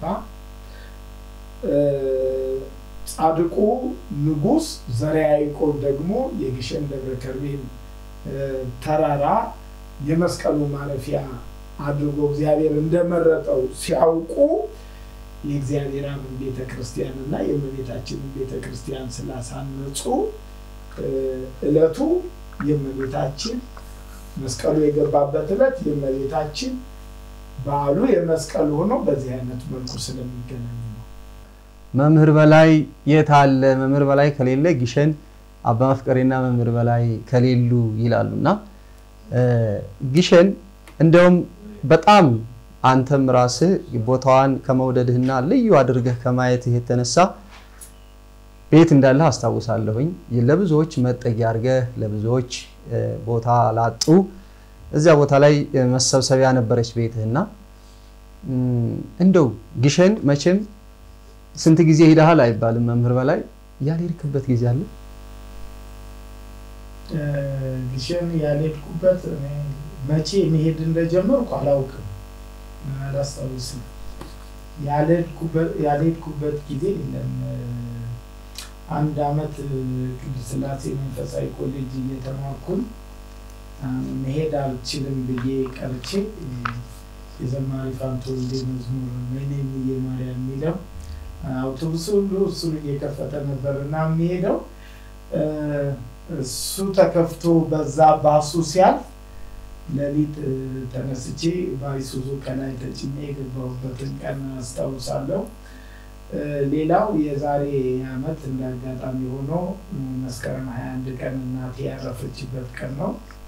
ጻድቁ ንጉሥ ዘርዓ ያዕቆብ ደግሞ የግሸን ደብረ ከርቤን ተራራ የመስቀሉ ማረፊያ አድርጎ እግዚአብሔር እንደመረጠው ሲያውቁ የእግዚአብሔር አብን ቤተ ክርስቲያን እና የእመቤታችንን ቤተ ክርስቲያን ስላሳነጹ እለቱ የእመቤታችን መስቀሉ የገባበት እለት የእመቤታችን በዓሉ የመስቀሉ ሆኖ በዚህ አይነት መልኩ ስለሚገናኝ ነው። መምህር በላይ የት አለ? መምህር በላይ ከሌለ ግሸን አባ መፍቀሬና መምህር በላይ ከሌሉ ይላሉ እና ግሸን እንደውም በጣም አንተም ራስህ ቦታዋን ከመውደድህና ልዩ አድርገህ ከማየትህ የተነሳ ቤት እንዳለህ አስታውሳለሁኝ። ለብዙዎች መጠጊያ አድርገህ ለብዙዎች ቦታ ላጡ እዚያ ቦታ ላይ መሰብሰቢያ ነበረች ቤትህና እንደው ግሸን መቼም ስንት ጊዜ ሄደሃል አይባልም። መምህር በላይ ያልሄድክበት ጊዜ አለ? ግሸን ያልሄድኩበት መቼ መሄድ እንደጀመርኩ አላውቅም፣ አላስታውስም። ያልሄድኩበት ጊዜ የለም። አንድ አመት ቅድስት ሥላሴ መንፈሳዊ ኮሌጅ እየተማርኩኝ መሄድ አልችልም ብዬ ቀርቼ የዘማሪ ፋንቶ ወልዴ መዝሙር ወይኔ እምዬ ማርያም የሚለው አውቶቡስ ሁሉ እሱን እየከፈተ ነበር እና የሚሄደው እሱ ተከፍቶ በዛ ባሱ ሲያልፍ ሌሊት ተነስቼ በአይሱዙ ከላይ ተጭኜ የገባሁበትን ቀን አስታውሳለሁ። ሌላው የዛሬ ዓመት እንደ አጋጣሚ ሆኖ መስከረም 21 ቀን እናቴ ያረፈችበት ቀን ነው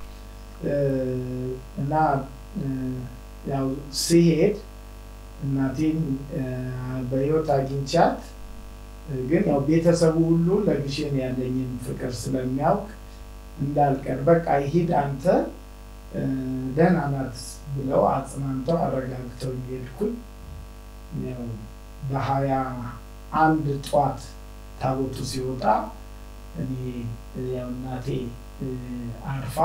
እና ያው ሲሄድ እናቴን በህይወት አግኝቻት ግን ያው ቤተሰቡ ሁሉ ለግሸን ያለኝን ፍቅር ስለሚያውቅ እንዳልቀር በቃ ይሂድ አንተ ደህና ናት ብለው አጽናንተው አረጋግተው ሄድኩኝ። ያው በሀያ አንድ ጠዋት ታቦቱ ሲወጣ እኔ ያው እናቴ አርፋ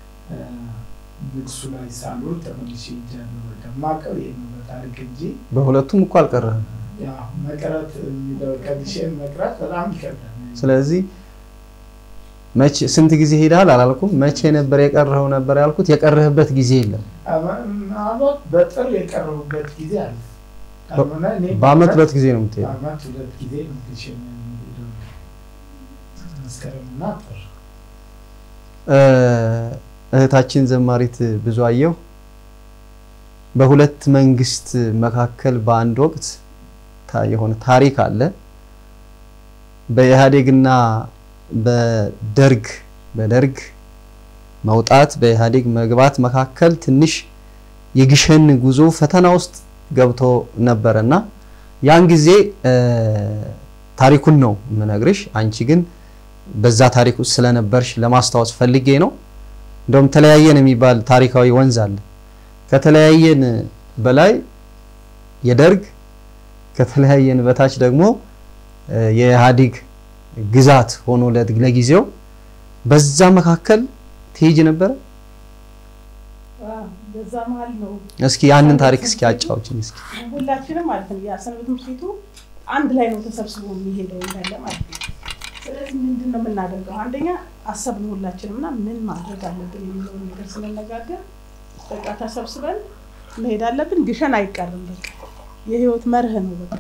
ንግሱ ላይ ሳልውል ተመልሼ ሄጃለሁ። በቃ የማውቀው ይሄ ነው በታሪክ እንጂ በሁለቱም እኮ አልቀረህም። ያው መቅረት የሚለው ከግሸን መቅረት በጣም ይከብዳል። ስለዚህ መቼ ስንት ጊዜ ሄደሃል አላልኩም። መቼ ነበር የቀረኸው ነበር ያልኩት። የቀረህበት ጊዜ የለም። አመት በጥር የቀረቡበት ጊዜ አለ። ካልሆነ እኔ በአመት ሁለት ጊዜ ነው የምትሄደው። በአመት ሁለት ጊዜ ነው ግሸን የምሄደው፣ መስከረምና ጥር። እህታችን ዘማሪት ብዙአየሁ በሁለት መንግስት መካከል በአንድ ወቅት የሆነ ታሪክ አለ። በኢህአዴግና በደርግ በደርግ መውጣት በኢህአዴግ መግባት መካከል ትንሽ የግሸን ጉዞ ፈተና ውስጥ ገብቶ ነበረና ያን ጊዜ ታሪኩን ነው የምነግርሽ። አንቺ ግን በዛ ታሪክ ውስጥ ስለነበርሽ ለማስታወስ ፈልጌ ነው። እንደውም ተለያየን የሚባል ታሪካዊ ወንዝ አለ። ከተለያየን በላይ የደርግ ከተለያየን በታች ደግሞ የኢህአዴግ ግዛት ሆኖ ለጊዜው በዛ መካከል ትሄጅ ነበረ። በዛ መሀል ነው እስኪ ያንን ታሪክ እስኪ አጫውችን እስኪ። ሁላችንም ማለት ነው የሰንበት ትምህርት ቤቱ አንድ ላይ ነው ተሰብስቦ የሚሄደው እንዳለ ማለት ነው። ስለዚህ ምንድን ነው የምናደርገው? አንደኛ አሰብን ሁላችንም እና ምን ማድረግ አለብን የሚለውን ነገር ስንነጋገር በቃ ተሰብስበን መሄድ አለብን። ግሸን አይቀርም። በቃ የህይወት መርህ ነው። በቃ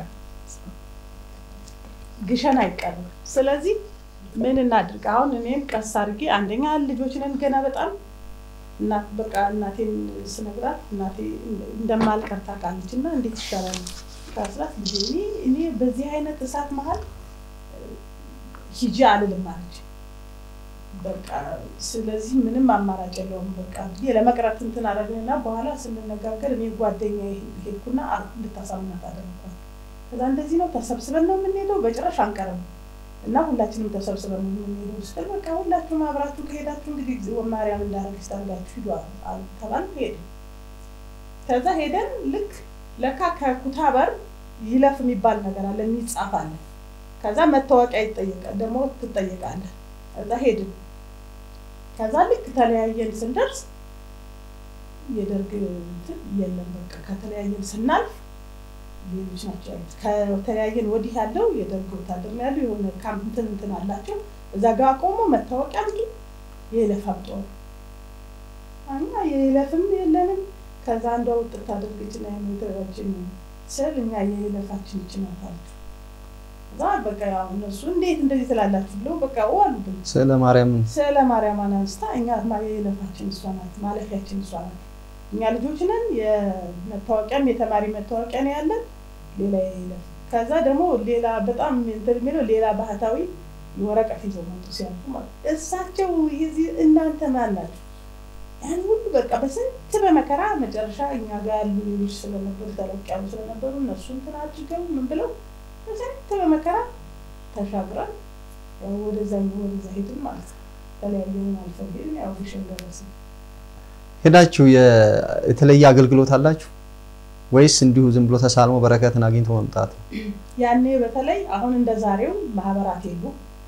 ግሸን አይቀርም። ስለዚህ ምን እናድርግ? አሁን እኔም ቀስ አድርጌ አንደኛ ልጆች ነን ገና በጣም እናት በቃ እናቴን ስነግራት እናቴ እንደማልቀር ታውቃለች እና እንዴት ይሻላል ታስላት ልጄ እኔ እኔ በዚህ አይነት እሳት መሀል ሂጂ አልልም አለች። በቃ ስለዚህ ምንም አማራጭ የለውም በቃ ብዬ ለመቅረት እንትን አደረግንና በኋላ ስንነጋገር እኔ ጓደኛ ሄድኩና እንድታሳምናት አደረኳት። ከዛ እንደዚህ ነው ተሰብስበን ነው የምንሄደው፣ በጭራሽ አንቀርም እና ሁላችንም ተሰብስበን ነው የምንሄደው ስትል በቃ ሁላችሁም አብራችሁ ከሄዳችሁ እንግዲህ እግዚኦ ማርያም እንዳረገች ታርጋችሁ ሂዱ አሉ ተባል ሄድን። ከዛ ሄደን ልክ ለካ ከኩታበር ይለፍ የሚባል ነገር አለ የሚጻፍ አለ። ከዛ መታወቂያ ይጠየቃል ደግሞ ትጠየቃለህ። ከዛ ሄድን። ከዛ ልክ ተለያየን ስንደርስ የደርግ እንትን የለም በቃ ከተለያየን ስናልፍ ሌሎች ናቸው ያሉት። ከተለያየን ወዲህ ያለው የደርግ ወታደር ነው ያለው። የሆነ ካምፕ እንትን እንትን አላቸው። እዛ ጋር ቆሞ መታወቂያ አምጡ የይለፍ አምጡ አሉ። እኛ የይለፍም የለንም። ከዛ አንዷ ውጥት አድርገችና የምትረችን ስል እኛ የይለፋችን ይችናት አለች። እዛ በቃ ያው እነሱ እንዴት እንደዚህ ትላላችሁ ብለው በቃ ዋሉብን። ስለ ማርያም ስለ ማርያም አንስታ እኛ የይለፋችን እሷ ናት፣ ማለፊያችን እሷ ናት። እኛ ልጆች ነን። የመታወቂያም የተማሪ መታወቂያ ነው ያለን፣ ሌላ የይለፍ። ከዛ ደግሞ ሌላ በጣም እንትን የሚለው ሌላ ባህታዊ ወረቀት ይዘው መጡ ሲያልፉ ማለት እሳቸው የዚህ እናንተ ማን ናቸው? ያን ሁሉ በቃ በስንት በመከራ መጨረሻ እኛ ጋር ያሉ ሌሎች ስለነበሩ ተለቅ ያሉ ስለነበሩ እነሱ እንትን አድርገው ምን ብለው በስንት በመከራ ተሻግረን ያው ወደዛ ወደዛ ሄድን ማለት ነው። ተለያየን አልፈን ሄድን። ያው ግሸን ደረስን። ሄዳችሁ የተለየ አገልግሎት አላችሁ ወይስ እንዲሁ ዝም ብሎ ተሳልሞ በረከትን አግኝቶ መምጣት ነው? ያኔ በተለይ አሁን እንደ ዛሬው ማህበራት የሉ።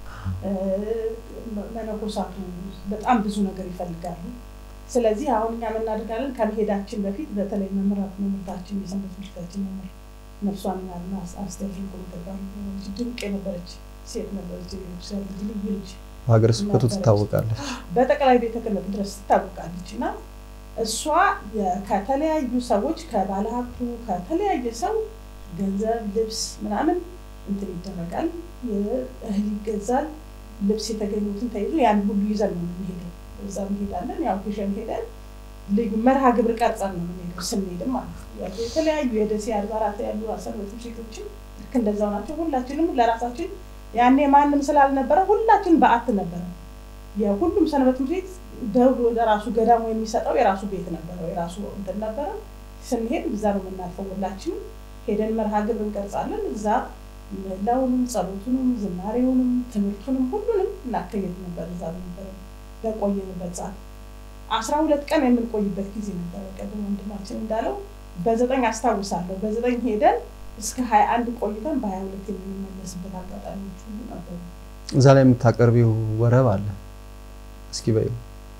መነኮሳቱ በጣም ብዙ ነገር ይፈልጋሉ። ስለዚህ አሁን እኛ የምናደርጋለን ከመሄዳችን በፊት በተለይ መምህራት መምህርታችን የሰንበት ትምህርታችን መምህር ነፍሷን ያልና አስተር ተባሉ ድንቅ የነበረች ሴት ነበረች። ልዩ ልጅ በሀገረ ስብከቱ ትታወቃለች። በጠቅላይ ቤተ ክህነት ድረስ ትታወቃለች እና እሷ ከተለያዩ ሰዎች ከባለሀብቱ ከተለያየ ሰው ገንዘብ፣ ልብስ ምናምን እንትን ይደረጋል፣ እህል ይገዛል። ልብስ የተገኙትን ተይዞ ያን ሁሉ ይዘን ነው የምንሄደው። እዛ እንሄዳለን። ያው ግሸን ሄደን ልዩ መርሃ ግብር ቀርጸን ነው የምንሄደው። ስንሄድም ማለት ነው የተለያዩ የደሴ አድባራት ያሉ ሰንበት ሴቶችን ልክ እንደዛው ናቸው። ሁላችንም ለራሳችን ያኔ ማንም ስላልነበረ ሁላችን በዓት ነበረ። የሁሉም ሰንበት ትምህርት ቤት ደብሮ ለራሱ ገዳሙ የሚሰጠው የራሱ ቤት ነበረው፣ የራሱ እንትን ነበረ። ስንሄድ እዛ ነው የምናልፈው። ሁላችንም ሄደን መርሃ ግብር እንቀርጻለን። እዛ መላውንም፣ ጸሎቱንም፣ ዝማሬውንም፣ ትምህርቱንም ሁሉንም እናካሄድ ነበር። እዛ ነበረ በቆየንበት ሰዓት አስራ ሁለት ቀን የምንቆይበት ጊዜ ነበረ። ቀድሞ ወንድማችን እንዳለው በዘጠኝ አስታውሳለሁ። በዘጠኝ ሄደን እስከ ሀያ አንድ ቆይተን በሀያ ሁለት የምንመለስበት አጋጣሚዎች ሁሉ ነበሩ። እዛ ላይ የምታቀርቢው ወረብ አለ እስኪ በይው።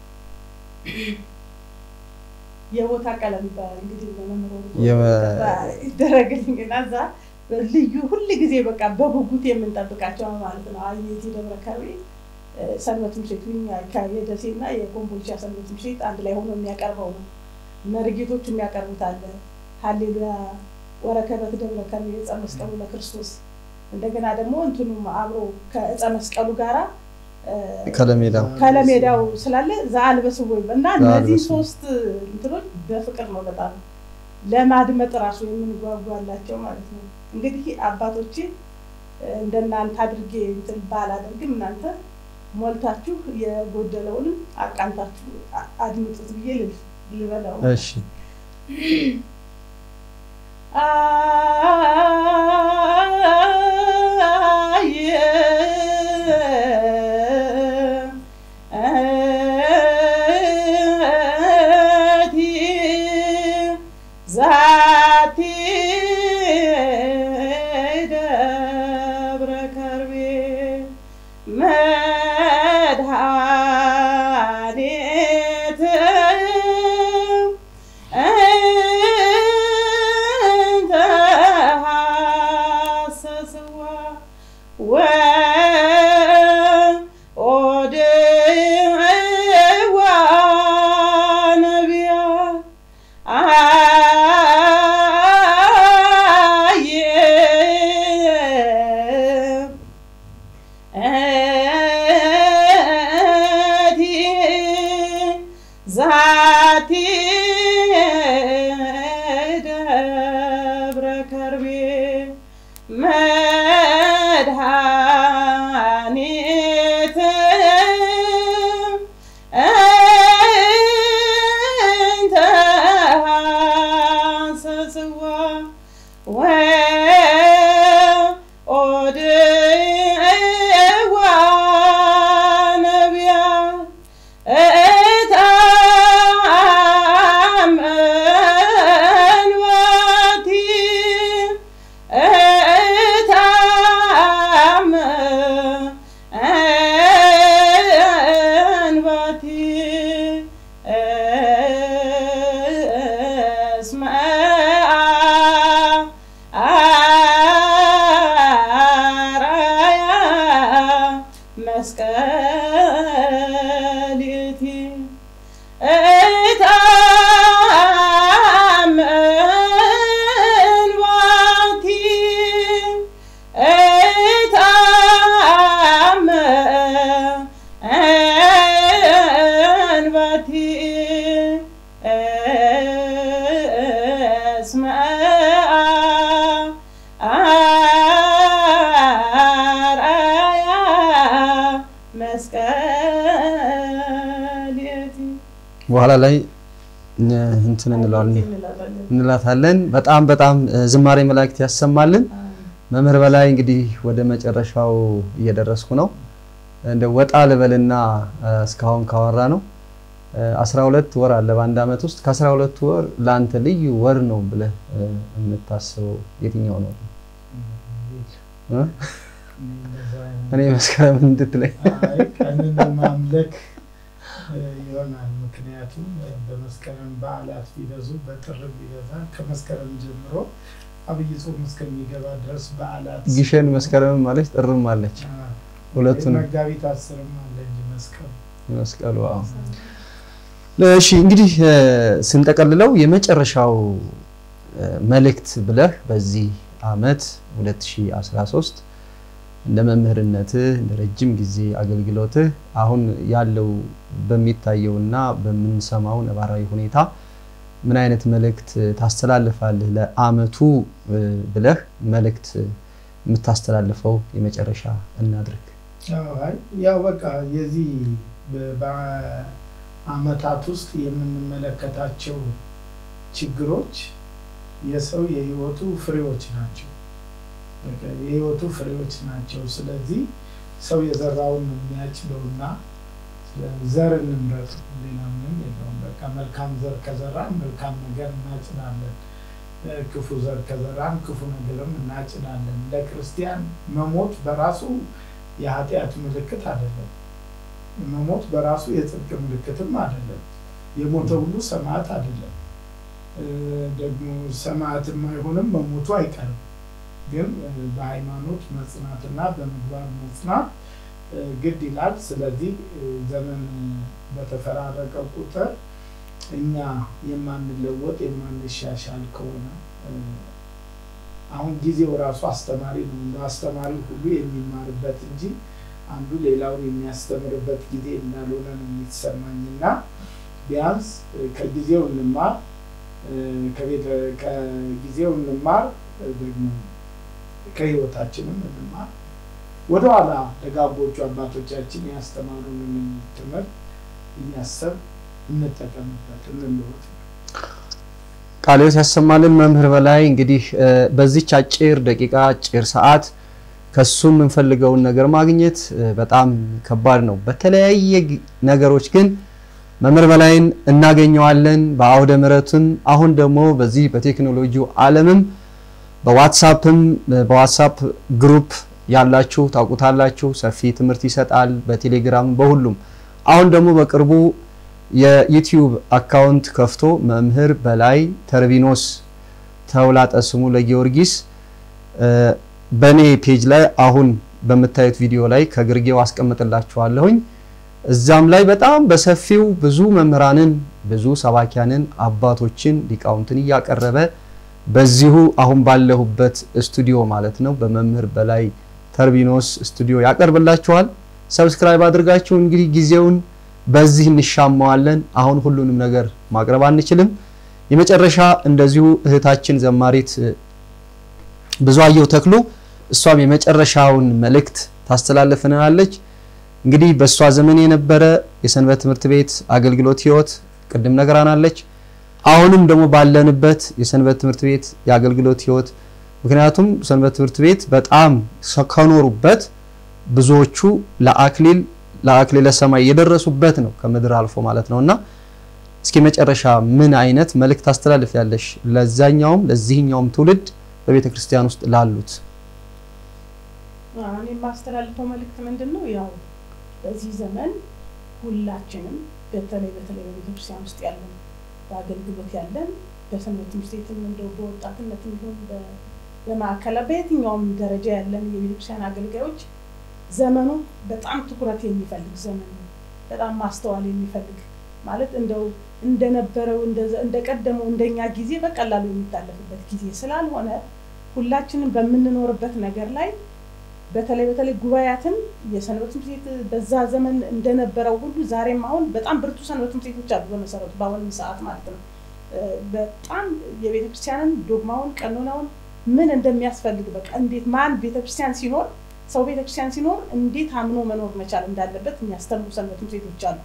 የቦታ ቀለም ይባላል እንግዲህ ለመምሮ የመ- ይደረግልኝ እና እዛ ልዩ ሁል ጊዜ በቃ በጉጉት የምንጠብቃቸው ማለት ነው። አየቲ ደብረ ከርቤ ሰንበት ትምህርት ቤቱ የደሴና የኮምቦልቻ ሰንበት ትምህርት ቤት አንድ ላይ ሆኖ የሚያቀርበው ነው። መርጌቶች የሚያቀርቡት አለ። ሀሌሉያ ወረከበት ደብረ ከርቤ ዕፀ መስቀሉ ለክርስቶስ። እንደገና ደግሞ እንትኑም አብሮ ከዕፀ መስቀሉ ጋራ ከለሜዳው ከለሜዳው ስላለ ዘአልበስ ወይ እና እነዚህ ዘአልበስዎ። ሶስት እንትኖች በፍቅር ነው በጣም ለማድመጥ ራሱ የምንጓጓላቸው ማለት ነው። እንግዲህ አባቶቼ እንደናንተ አድርጌ እንትን ባላደርግም እናንተ ሞልታችሁ የጎደለውንም አቃንታችሁ አ- አድምጡት ብዬ ልል ልበለው። እሺ ዛቲ ደብረ ከርቤ መድኃኒት እንተ ሐሰስዋ ወኦድዋ ነቢያ አየ እቲ ዛቲ ደብረ ከርቤ መድኃኒት እንተ ሐሰስዋ በኋላ ላይ እንትን እንለዋለን እንላለን። እንላታለን። በጣም በጣም ዝማሬ መላእክት ያሰማልን። መምህር በላይ እንግዲህ ወደ መጨረሻው እየደረስኩ ነው። እንደ ወጣ ልበልና እስካሁን ካወራ ነው 12 ወር አለ በአንድ ዓመት ውስጥ ከ12 ወር ለአንተ ልዩ ወር ነው ብለህ የምታስበው የትኛው ነው? እ? እኔ መስከረም እንድትለኝ አይ ቀንን ማምለክ እ, ይሆናል። ምክንያቱም እ, በመስከረም በዓላት ቢበዙ በጥር ቢበዛ ከመስከረም ጀምሮ አብይ ጾም እስከሚገባ ድረስ በዓላት ግሸን መስከረምም አለች ጥርም አለች። አ፣ ሁለቱን መጋቢት አስርም አለ እንጂ መስቀሉ መስቀሉ አዎ። እሺ እንግዲህ እ፣ ስንጠቀልለው የመጨረሻው እ፣ መልእክት ብለህ በዚህ አመት 2013 እንደ መምህርነትህ እንደ ረጅም ጊዜ አገልግሎትህ አሁን ያለው በሚታየውና በምንሰማው ነባራዊ ሁኔታ ምን አይነት መልእክት ታስተላልፋለህ? ለአመቱ እ፣ ብለህ መልእክት የምታስተላልፈው የመጨረሻ እናድርግ። አዎ፣ አይ ያው በቃ የዚህ በ- በአመታት ውስጥ የምንመለከታቸው ችግሮች የሰው የህይወቱ ፍሬዎች ናቸው። በቃ የህይወቱ ፍሬዎች ናቸው። ስለዚህ ሰው የዘራውን ነው የሚያጭደውና ዘር እንምረጥ፣ ሌላ ምንም የለውም። በቃ መልካም ዘር ከዘራን መልካም ነገር እናጭዳለን። እ፣ ክፉ ዘር ከዘራን ክፉ ነገርም እናጭዳለን። ለክርስቲያን መሞት በራሱ የኃጢአት ምልክት አይደለም። መሞት በራሱ የጽድቅ ምልክትም አይደለም። የሞተ ሁሉ ሰማዕት አይደለም። እ፣ ደግሞ ሰማዕትም አይሆንም፣ መሞቱ አይቀርም። ግን እ፣ በሃይማኖት መጽናትና በምግባር መጽናት እ፣ ግድ ይላል። ስለዚህ እ፣ ዘመን በተፈራረቀ ቁጥር እኛ የማንለወጥ የማንሻሻል ከሆነ እ፣ አሁን ጊዜው ራሱ አስተማሪ ነው። እንደ አስተማሪ ሁሉ የሚማርበት እንጂ አንዱ ሌላውን የሚያስተምርበት ጊዜ እንዳልሆነ ነው የሚሰማኝና ቢያንስ እ፣ ከጊዜው እንማር እ፣ ከቤተ- ከጊዜው እንማር እ፣ ደግሞ ከህይወታችንም እንማር። ወደኋላ ደጋጎቹ አባቶቻችን ያስተማሩንን ትምህርት እያሰብ እንጠቀምበት፣ እንለወጥ። ቃልዮት ያሰማልን መምህር በላይ እንግዲህ እ፣ በዚች አጭር ደቂቃ አጭር ሰዓት ከሱ የምንፈልገውን ነገር ማግኘት እ፣ በጣም ከባድ ነው። በተለያየ ግ- ነገሮች ግን መምህር በላይን እናገኘዋለን። በአውደ ምሕረቱም አሁን ደግሞ በዚህ በቴክኖሎጂው ዓለምም በዋትሳፕም እ፣ በዋትሳፕ ግሩፕ ያላችሁ ታውቁታላችሁ። ሰፊ ትምህርት ይሰጣል። በቴሌግራም በሁሉም አሁን ደግሞ በቅርቡ የዩቲዩብ አካውንት ከፍቶ መምህር በላይ ተርቢኖስ ተውላጠ ስሙ ለጊዮርጊስ እ፣ በእኔ ፔጅ ላይ አሁን በምታዩት ቪዲዮ ላይ ከግርጌው አስቀምጥላችኋለሁኝ። እዛም ላይ በጣም በሰፊው ብዙ መምህራንን ብዙ ሰባኪያንን አባቶችን ሊቃውንትን እያቀረበ በዚሁ አሁን ባለሁበት ስቱዲዮ ማለት ነው በመምህር በላይ ተርቢኖስ ስቱዲዮ ያቀርብላችኋል። ሰብስክራይብ አድርጋችሁ እንግዲህ ጊዜውን በዚህ እንሻማዋለን። አሁን ሁሉንም ነገር ማቅረብ አንችልም። የመጨረሻ እንደዚሁ እህታችን ዘማሪት እ፣ ብዙአየሁ ተክሉ እሷም የመጨረሻውን መልእክት ታስተላልፍናለች። እንግዲህ በእሷ ዘመን የነበረ የሰንበት ትምህርት ቤት አገልግሎት ህይወት ቅድም ነገራናለች። አሁንም ደግሞ ባለንበት የሰንበት ትምህርት ቤት የአገልግሎት ህይወት ምክንያቱም ሰንበት ትምህርት ቤት በጣም ሰ- ከኖሩበት ብዙዎቹ ለአክሊል ለአክሊለ ሰማይ የደረሱበት ነው ከምድር አልፎ ማለት ነውና እስኪ መጨረሻ ምን አይነት መልእክት ታስተላልፍ ያለሽ ለዛኛውም ለዚህኛውም ትውልድ በቤተ ክርስቲያን ውስጥ ላሉት? እኔ የማስተላልፈው መልእክት ምንድን ነው? ያው በዚህ ዘመን ሁላችንም በተለይ በተለይ በቤተክርስቲያን ውስጥ ያለን በአገልግሎት ያለን በሰንበት ትምህርት ቤትም እንደው በወጣትነትም ይሁን በ- በማዕከላ በየትኛውም ደረጃ ያለን የቤተክርስቲያን አገልጋዮች ዘመኑ በጣም ትኩረት የሚፈልግ ዘመን ነው። በጣም ማስተዋል የሚፈልግ ማለት እንደው እንደነበረው እንደዘ- እንደቀደመው እንደኛ ጊዜ በቀላሉ የሚታለፍበት ጊዜ ስላልሆነ ሁላችንም በምንኖርበት ነገር ላይ በተለይ በተለይ ጉባኤያትን የሰንበት ትምህርት ቤት በዛ ዘመን እንደነበረው ሁሉ ዛሬም አሁን በጣም ብርቱ ሰንበት ትምህርት ቤቶች አሉ። በመሰረቱ በአሁንም ሰዓት ማለት ነው። እ፣ በጣም የቤተክርስቲያንን ዶግማውን፣ ቀኖናውን ምን እንደሚያስፈልግ በቃ እንዴት ማን ቤተክርስቲያን ሲኖር ሰው ቤተክርስቲያን ሲኖር እንዴት አምኖ መኖር መቻል እንዳለበት የሚያስተምሩ ሰንበት ትምህርት ቤቶች አሉ።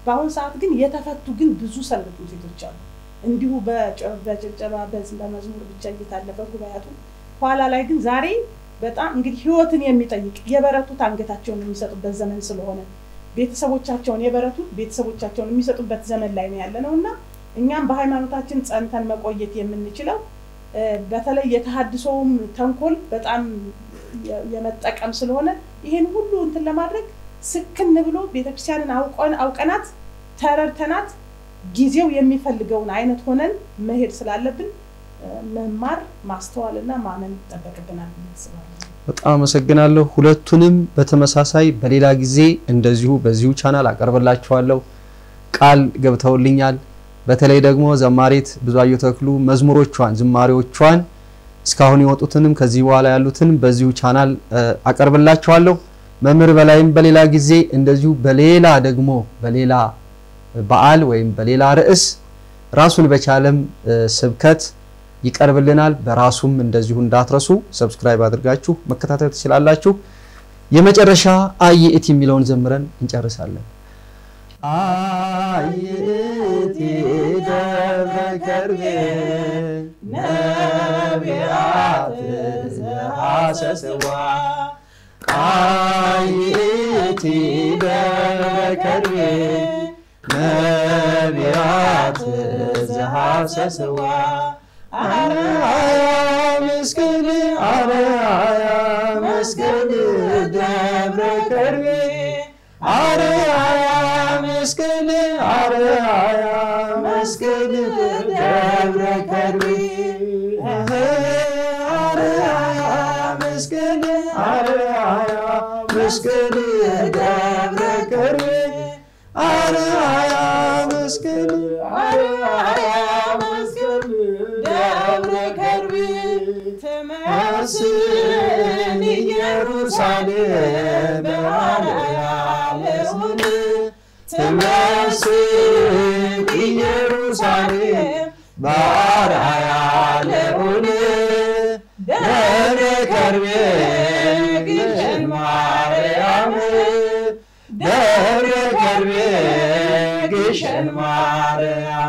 በአሁኑ ሰዓት ግን የተፈቱ ግን ብዙ ሰንበት ትምህርት ቤቶች አሉ። እንዲሁ በጭ- በጭብጨባ በዝ- በመዝሙር ብቻ እየታለፈ ጉባኤቱ ኋላ ላይ ግን ዛሬ በጣም እንግዲህ ህይወትን የሚጠይቅ የበረቱት አንገታቸውን የሚሰጡበት ዘመን ስለሆነ ቤተሰቦቻቸውን የበረቱት ቤተሰቦቻቸውን የሚሰጡበት ዘመን ላይ ነው ያለ ነው እና እኛም በሃይማኖታችን ጸንተን መቆየት የምንችለው እ፣ በተለይ የተሃድሶውም ተንኮል በጣም የ- የመጠቀም ስለሆነ ይህን ሁሉ እንትን ለማድረግ ስክን ብሎ ቤተክርስቲያንን አውቀን አውቀናት ተረድተናት ጊዜው የሚፈልገውን አይነት ሆነን መሄድ ስላለብን እ፣ መማር ማስተዋልና ማመን ይጠበቅብናል ብዬ አስባለሁ። በጣም አመሰግናለሁ። ሁለቱንም በተመሳሳይ በሌላ ጊዜ እንደዚሁ በዚሁ ቻናል አቀርብላችኋለሁ። ቃል ገብተውልኛል። በተለይ ደግሞ ዘማሪት ብዙአየሁ ተክሉ መዝሙሮቿን፣ ዝማሬዎቿን እስካሁን የወጡትንም ከዚህ በኋላ ያሉትን በዚሁ ቻናል እ፣ አቀርብላችኋለሁ። መምህር በላይም በሌላ ጊዜ እንደዚሁ በሌላ ደግሞ በሌላ በዓል ወይም በሌላ ርዕስ ራሱን በቻለም እ፣ ስብከት ይቀርብልናል። በራሱም እንደዚሁ እንዳትረሱ ሰብስክራይብ አድርጋችሁ መከታተል ትችላላችሁ። የመጨረሻ አየእቲ የሚለውን ዘምረን እንጨርሳለን። አየእቲ ደብረ ከርቤ ነቢያት ዘሐሰስዋ አየእቲ ደብረ ከርቤ ነቢያት ዘሐሰስዋ አርአያ መስቀል አርአያ መስቀል ደብረ ከርቤ አርአያ መስቀል አርአያ መስቀል ደብረ ከርቤ አርአያ መስቀል አርአያ መስቀል ደብረ ከርቤ አርአያ መስቀል አርአያ መስቀል ደብረ ከርቤ ትመስል ኢየሩሳሌም በአርያም ለሁን ትመስል ኢየሩሳሌም በአርአያ ለሁን ደብረ ከርቤ ግሸን ማርያም ደብረ ከርቤ ግሸን ማርያም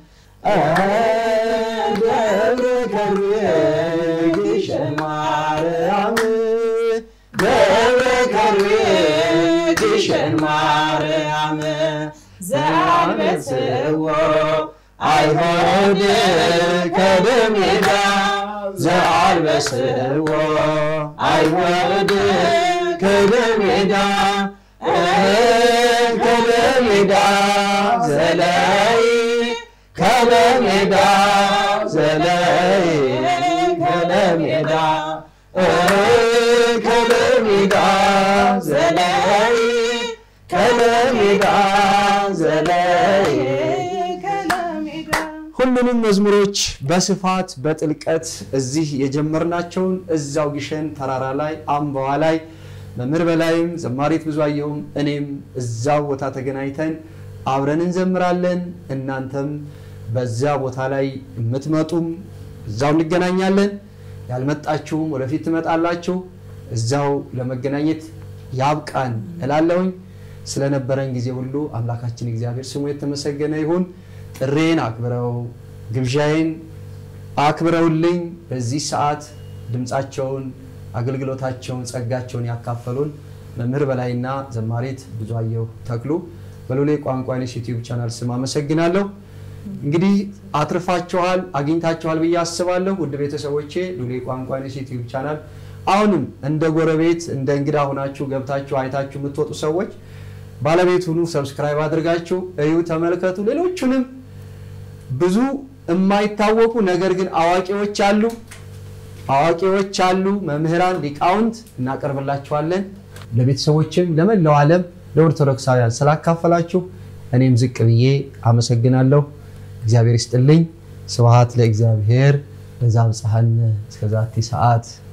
ደብረ ከርቤ ግሸን ማርያም ደብረ ከርቤ ግሸን ማርያም ዘአንበስዎ አይሁድ ከደሜዳ ዘአንበስዎ አይሁድ ከደሜዳ ከደሜዳ ዘላይ ከለሜዳ ዘላይ ከለሜዳ ከለሜዳ ዘላይ ከለሜዳ ዘላይ ከለሜዳ ሁሉንም መዝሙሮች በስፋት በጥልቀት እዚህ የጀመርናቸውን እዛው ግሸን ተራራ ላይ አምባዋ ላይ መምህር በላይም ዘማሪት ብዙአየሁም እኔም እዛው ቦታ ተገናኝተን አብረን እንዘምራለን። እናንተም በዚያ ቦታ ላይ የምትመጡም እዛው እንገናኛለን። ያልመጣችሁም ወደፊት ትመጣላችሁ። እዛው ለመገናኘት ያብቃን እላለሁኝ። ስለነበረን ጊዜ ሁሉ አምላካችን እግዚአብሔር ስሙ የተመሰገነ ይሁን። ጥሬን አክብረው ግብዣዬን አክብረውልኝ በዚህ ሰዓት ድምፃቸውን፣ አገልግሎታቸውን፣ ጸጋቸውን ያካፈሉን መምህር በላይና ዘማሪት ብዙአየሁ ተክሉ በሎሌ ቋንቋ ኔስ ዩቲዩብ ቻናል ስም አመሰግናለሁ። እንግዲህ አትርፋችኋል፣ አግኝታችኋል ብዬ አስባለሁ። ውድ ቤተሰቦቼ ሎሌ ቋንቋ ኔስ ዩቲዩብ ቻናል አሁንም እንደ ጎረቤት እንደ እንግዳ ሆናችሁ ገብታችሁ አይታችሁ የምትወጡ ሰዎች ባለቤት ሁኑ። ሰብስክራይብ አድርጋችሁ እዩ፣ ተመልከቱ። ሌሎቹንም ብዙ የማይታወቁ ነገር ግን አዋቂዎች አሉ አዋቂዎች አሉ፣ መምህራን፣ ሊቃውንት እናቀርብላችኋለን። ለቤተሰቦችም ለመላው ዓለም ለኦርቶዶክሳውያን ስላካፈላችሁ እኔም ዝቅ ብዬ አመሰግናለሁ። እግዚአብሔር ይስጥልኝ። ስብሐት ለእግዚአብሔር ለዛብጽሐነ እስከዛቲ ሰዓት